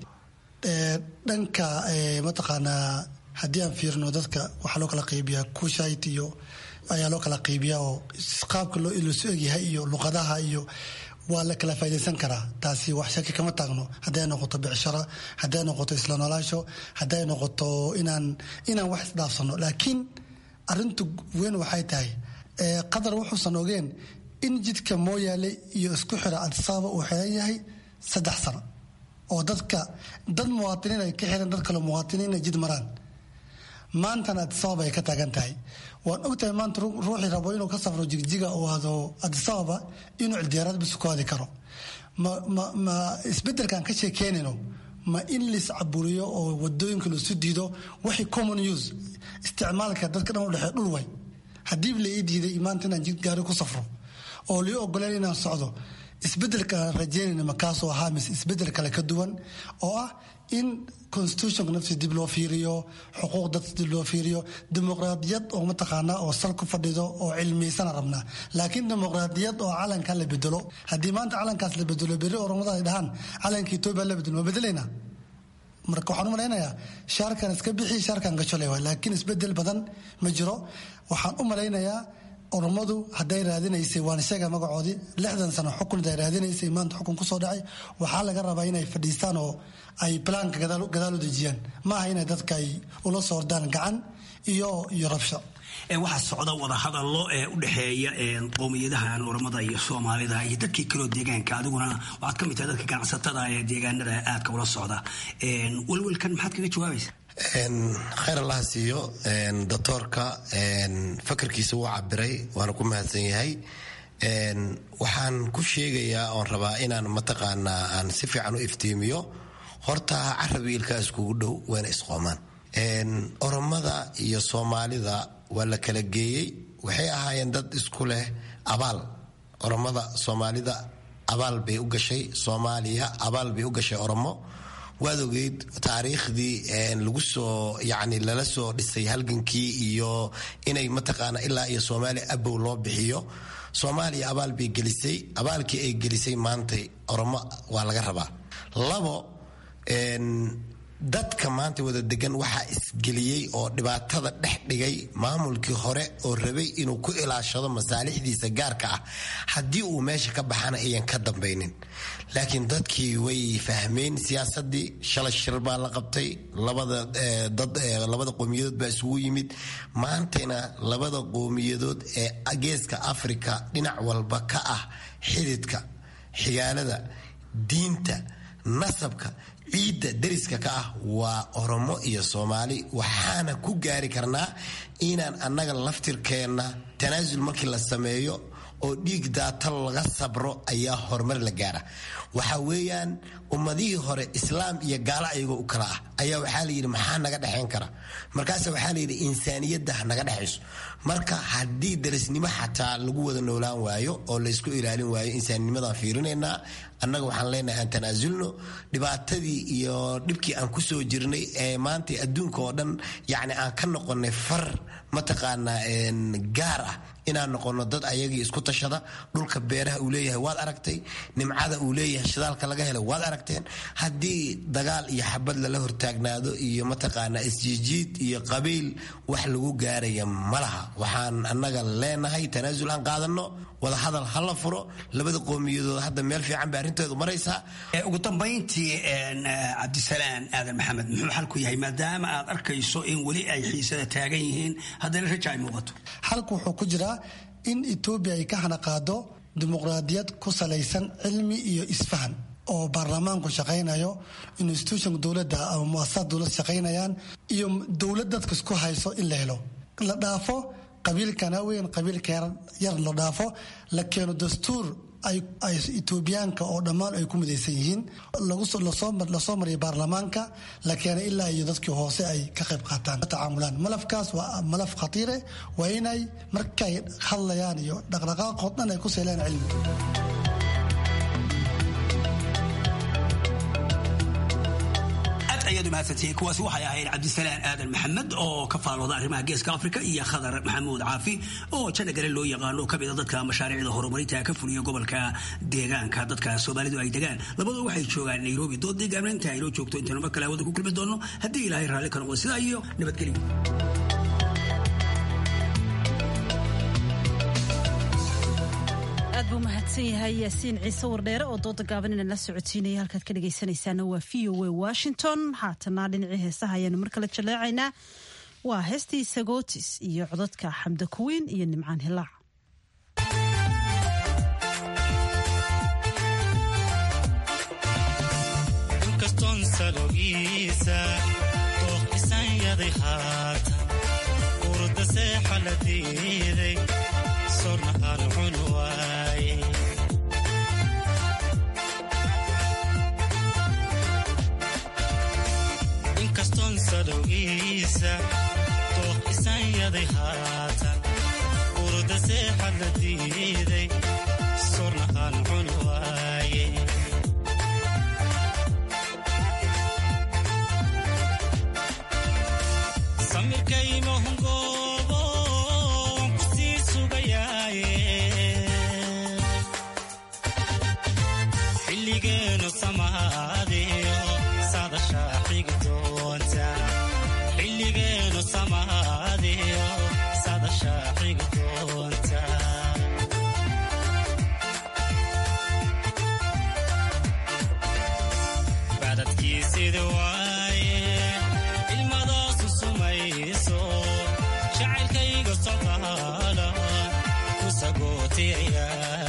dhanka mataqaanaa haddii aan fiirino dadka waxaa loo kala qaybiyaa kushait iyo ayaa loo kala qaybiyaa oo qaabka loosu egyahay iyo luqadaha iyo waa la kala faa'idaysan karaa taasi wax shaki kama taagno hadday noqoto bicshara hadday noqoto isla noolaasho hadday noqoto inaan inaan wax isdhaafsano laakiin arintu weyn waxay tahay qadar wuxuusan ogeen in jidka mooyaale iyo isku xira adisaaba uu xiran yahay saddex sano oo dadka dad muwaatiniin ay ka xiran dad kale muwaatiniin ay jid maraan maantana adisababa ay ka taagan tahay waan ogtahay maanta ruuxii rabo inuu ka safro jigjiga oo aado adisababa inuu cildiyaaraad bisu ku aadi karo ma isbedelkaan ka sheekeynayno ma in lais caburiyo oo wadooyinka laisu diido waxay common use isticmaalka dadka dhan udhexee dhul way haddiiba la ii diiday maanta inaan jid gaari ku safro oo lii ogoleen inaan socdo isbedelka aan rajeynayna makaasoo ahaa mise isbedel kale ka duwan oo ah in constitutionka naftiisa dib loo fiiriyo xuquuq dadka dib loo fiiriyo dimuqraadiyad oo mataqaanaa oo sal ku fadhido oo cilmiysana rabnaa laakiin dimuqraadiyad oo calanka la bedelo haddii maanta calankaas la bedelo berri oromada ay dhahaan calanka etoobiya la bedelo ma bedelaynaa marka waxaan u malaynayaa shaarkan iska bixi shaarkan gajolay waay laakiin isbedel badan ma jiro waxaan u malaynayaa oromadu hadday raadinaysay waan sheega magacoodii lixdan sano xukun haday raadinaysay maanta xukun kusoo dhacay waxaa laga rabaa inay fadhiistaan oo ay plaanka gadaal u dejiyaan maaha inay dadka ay ula soo ordaan gacan iyo iyo rabsho waxaa socda wadahadallo ee u dhexeeya qowmiyadahan oramada iyo soomaalida iyo dadkii kaloo deegaanka adiguna waxaad ka mid tahay dadka ganacsatada ee deegaanada aadka ula socda welwelkan maxaad kaga jawaabaysa khayr allaha siiyo doctoorka fakarkiisa wuu cabiray waana ku mahadsan yahay waxaan ku sheegayaa oon rabaa inaan mataqaanaa aan si fiican u iftiimiyo horta carabi ilkaa iskugu dhow wayna isqoomaan oromada iyo soomaalida waa la kala geeyey waxay ahaayeen dad isku leh abaal oromada soomaalida abaal bay u gashay soomaaliya abaal bay u gashay oromo waad ogeyd taariikhdii lagu soo yani lala soo dhisay halgankii iyo inay mataqaana ilaa iyo soomaaliya abow loo bixiyo soomaaliya abaal bay gelisay abaalkii ay gelisay maantay oromo waa laga rabaa labo dadka maanta wada degan waxaa isgeliyey oo dhibaatada dhex dhigay maamulkii hore oo rabay inuu ku ilaashado masaalixdiisa gaarka ah haddii uu meesha ka baxana ayan ka dambaynin laakiin dadkii way fahmeen siyaasadii shalay shir baa la qabtay labada qowmiyadood baa isugu yimid maantayna labada qowmiyadood ee geeska afrika dhinac walba ka ah xididka xigaalada diinta nasabka ciidda dariska ka ah waa oromo iyo soomaali waxaana ku gaari karnaa inaan annaga laftirkeenna tanaasul markii la sameeyo oo dhiig daatal laga sabro ayaa horumar la gaara waxa weeyaan ummadihii hore islaam iyo gaalo ayagoo u kala ah ayaa waxaa layidhi maxaa naga dhexayn kara markaas waxaa layidhi insaaniyadda naga dhexayso marka haddii darisnimo xataa lagu wada noolaan waayo oo laysku ilaalin waayo insaaninimadaan fiirinaynaa annaga waxaan leenahay aan tanaasulno dhibaatadii iyo dhibkii aan ku soo jirnay ee maanta adduunka oo dhan yacni aan ka noqonnay far mataqaanaa gaar ah inaan noqono dad ayagii isku tashada dhulka beeraha uu leeyahay waad aragtay nimcada uu leeyahay shidaalka laga helay waad aragteen haddii dagaal iyo xabad lala hortaagnaado iyo mataqaanaa isjiijiid iyo qabiil wax lagu gaaraya ma laha waxaan annaga leenahay tanaasul aan qaadano wadahadal ha la furo labada qowmiyadood hadda meel fiican bay arrinteedu maraysaa ugu dambayntii cabdisalaan aadan maxamed muxuu xalku yahay maadaama aad arkayso in weli ay xiisada taagan yihiin haddana raja ay muuqato xalku wuxuu ku jiraa in etoobiya ay ka hanaqaado dimuqraadiyad ku salaysan cilmi iyo isfahan oo baarlamaanku shaqaynayo institutionka dowladda ama muasasad dowlad shaqaynayaan iyo dowlad dadka isku hayso in la helo la dhaafo qabiilkana weyn qabiilka yar la dhaafo la keeno dastuur ay etoobiyaanka oo dhammaan ay ku midaysan yihiin lasoo mariya baarlamaanka la keenay ilaa iyo dadkii hoose ay ka qayb qaataan tacaamulaan malafkaas waa malaf khatiire waa inay markay hadlayaan iyo dhaqdhaqaaqood dhan ay ku seelaan cilmi kuwaasi waxay ahayd cabdisalaan aadan maxamed oo ka faalooda arrimaha geeska afrika iyo khadar maxamuud caafi oo janagale loo yaqaano kamida dadka mashaariicda horumarinta ka fuliya gobolka deegaanka dadka soomaalidu ay degaan labadoo waxay joogaan nairobi doodii gaabnaynta aynoo joogto intaynu mar kale hawada ku kulmi doono haddii ilaahay raalli ka noqdo sidaa iyo nabadgelyo aad buu mahadsan yahay yaasiin ciise wardheere oo dooda gaaban inaan la socotiinaya halkaad ka dhegaysanaysaana waa v o a washington haatana dhinacii heesaha ayaanu mar kale jaleecaynaa waa heestii sagootis iyo codadka xamda kuwiin iyo nimcaan hilaac inkastoon sadowgiisa dooq isanyaday haatan urda seexad la diiday sagootiyaya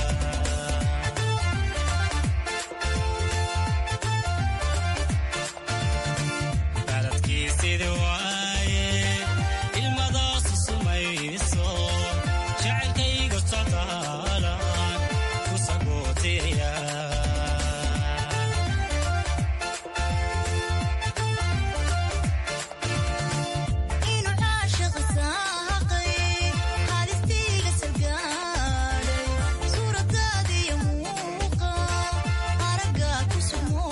baladkii sidi waaye ilmadaasu sumayso jacaylkayga socdaalan ku sagootiyaya inuu caashiq saaqay halistiiga salgaadhay suuradaadiyo muuqa aragga ku sugmo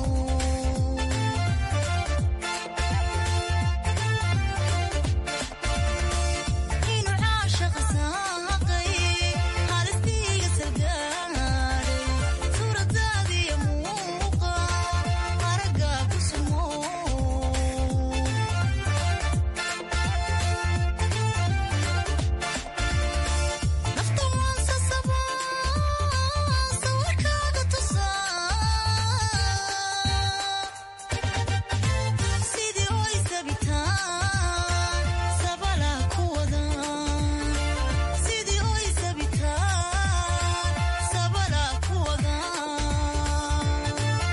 inuu caashiq saaqay halistiiga salgaadhay suuradaadiyo muuqa aragga ku sugmo nafta waan sasabaa sawirkaaga tusaa sidii oy sabitaan sabala ku wadaan sidii oy sabitaan sabala ku wadaan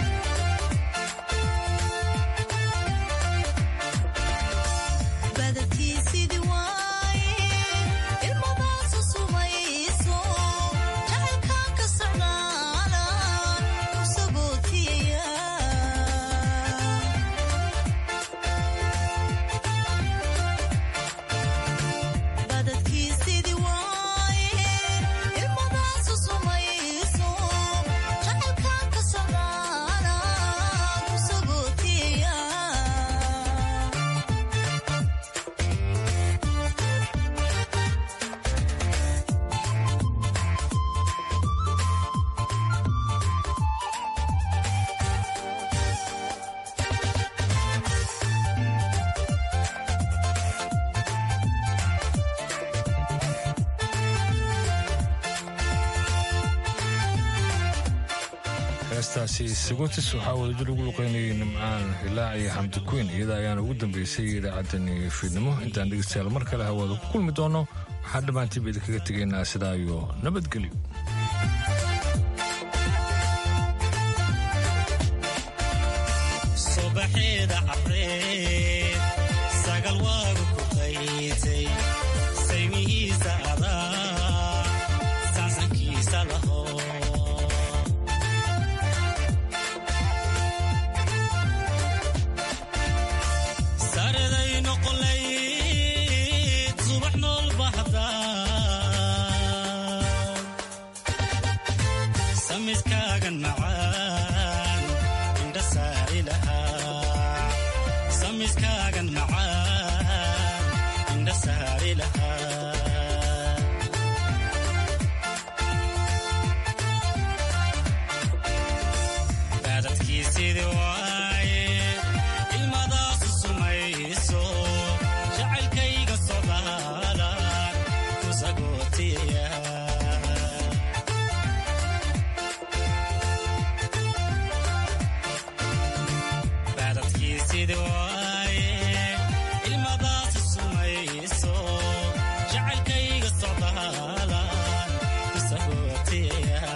badadkii sidii waaye ilmadaasu sumayso jacaylkaan ka socdaala ku sagootiyaya badadkii sidii waaye ilmadaasu sumayso jacaylkaan ka socdaala ku sagootiyaya heestaasi sagotis waxaa wadajir ugu luqeynayay nimcaan hilaac iyo xamdi kuyn iyada ayaana ugu dambeysay idaacaddani fiidnimo intaan dhegeystayaal mar kale hawaada ku kulmi doono waxaan dhammaantiiba idinkaga tegaynaa sidaa iyo nabadgelyo subaxeeda cabreed sagal waagu ku qaysay saymihiisa adaa saansankiisa laho sareday noqolayd subax nool bahdaa samiskaagan macaan indha saari lahaa samiskaagan macaan indha saari lahaa baadadkii sidii waaye ilmadaasu sumayso jacaylkayga socdaalan ku sagootiyaya baadadkii sidii waaye ilmadaasu sumayso jacaylkayga socdaalan ku sagootiyaya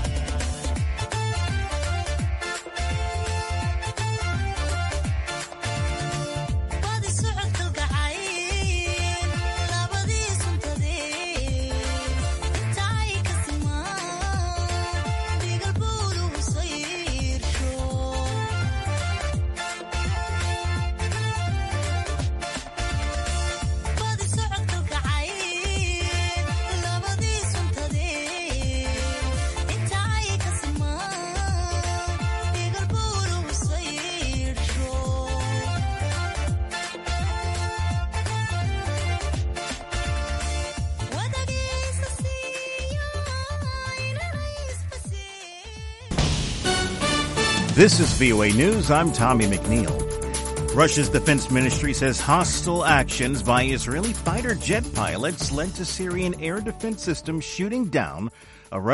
badi socod kalgacayl labadii suntadee inta ay ka simaan dhigal buulugu sayrsho badi socod kalgacayl labadii suntadee inta ay ka simaan dhigal buulugu sayrsho wadagiisa siiyo inanaysba This is VOA News. I'm Tommy McNeil. Russia's defense ministry says hostile actions by Israeli fighter jet pilots led to Syrian air defense systems shooting down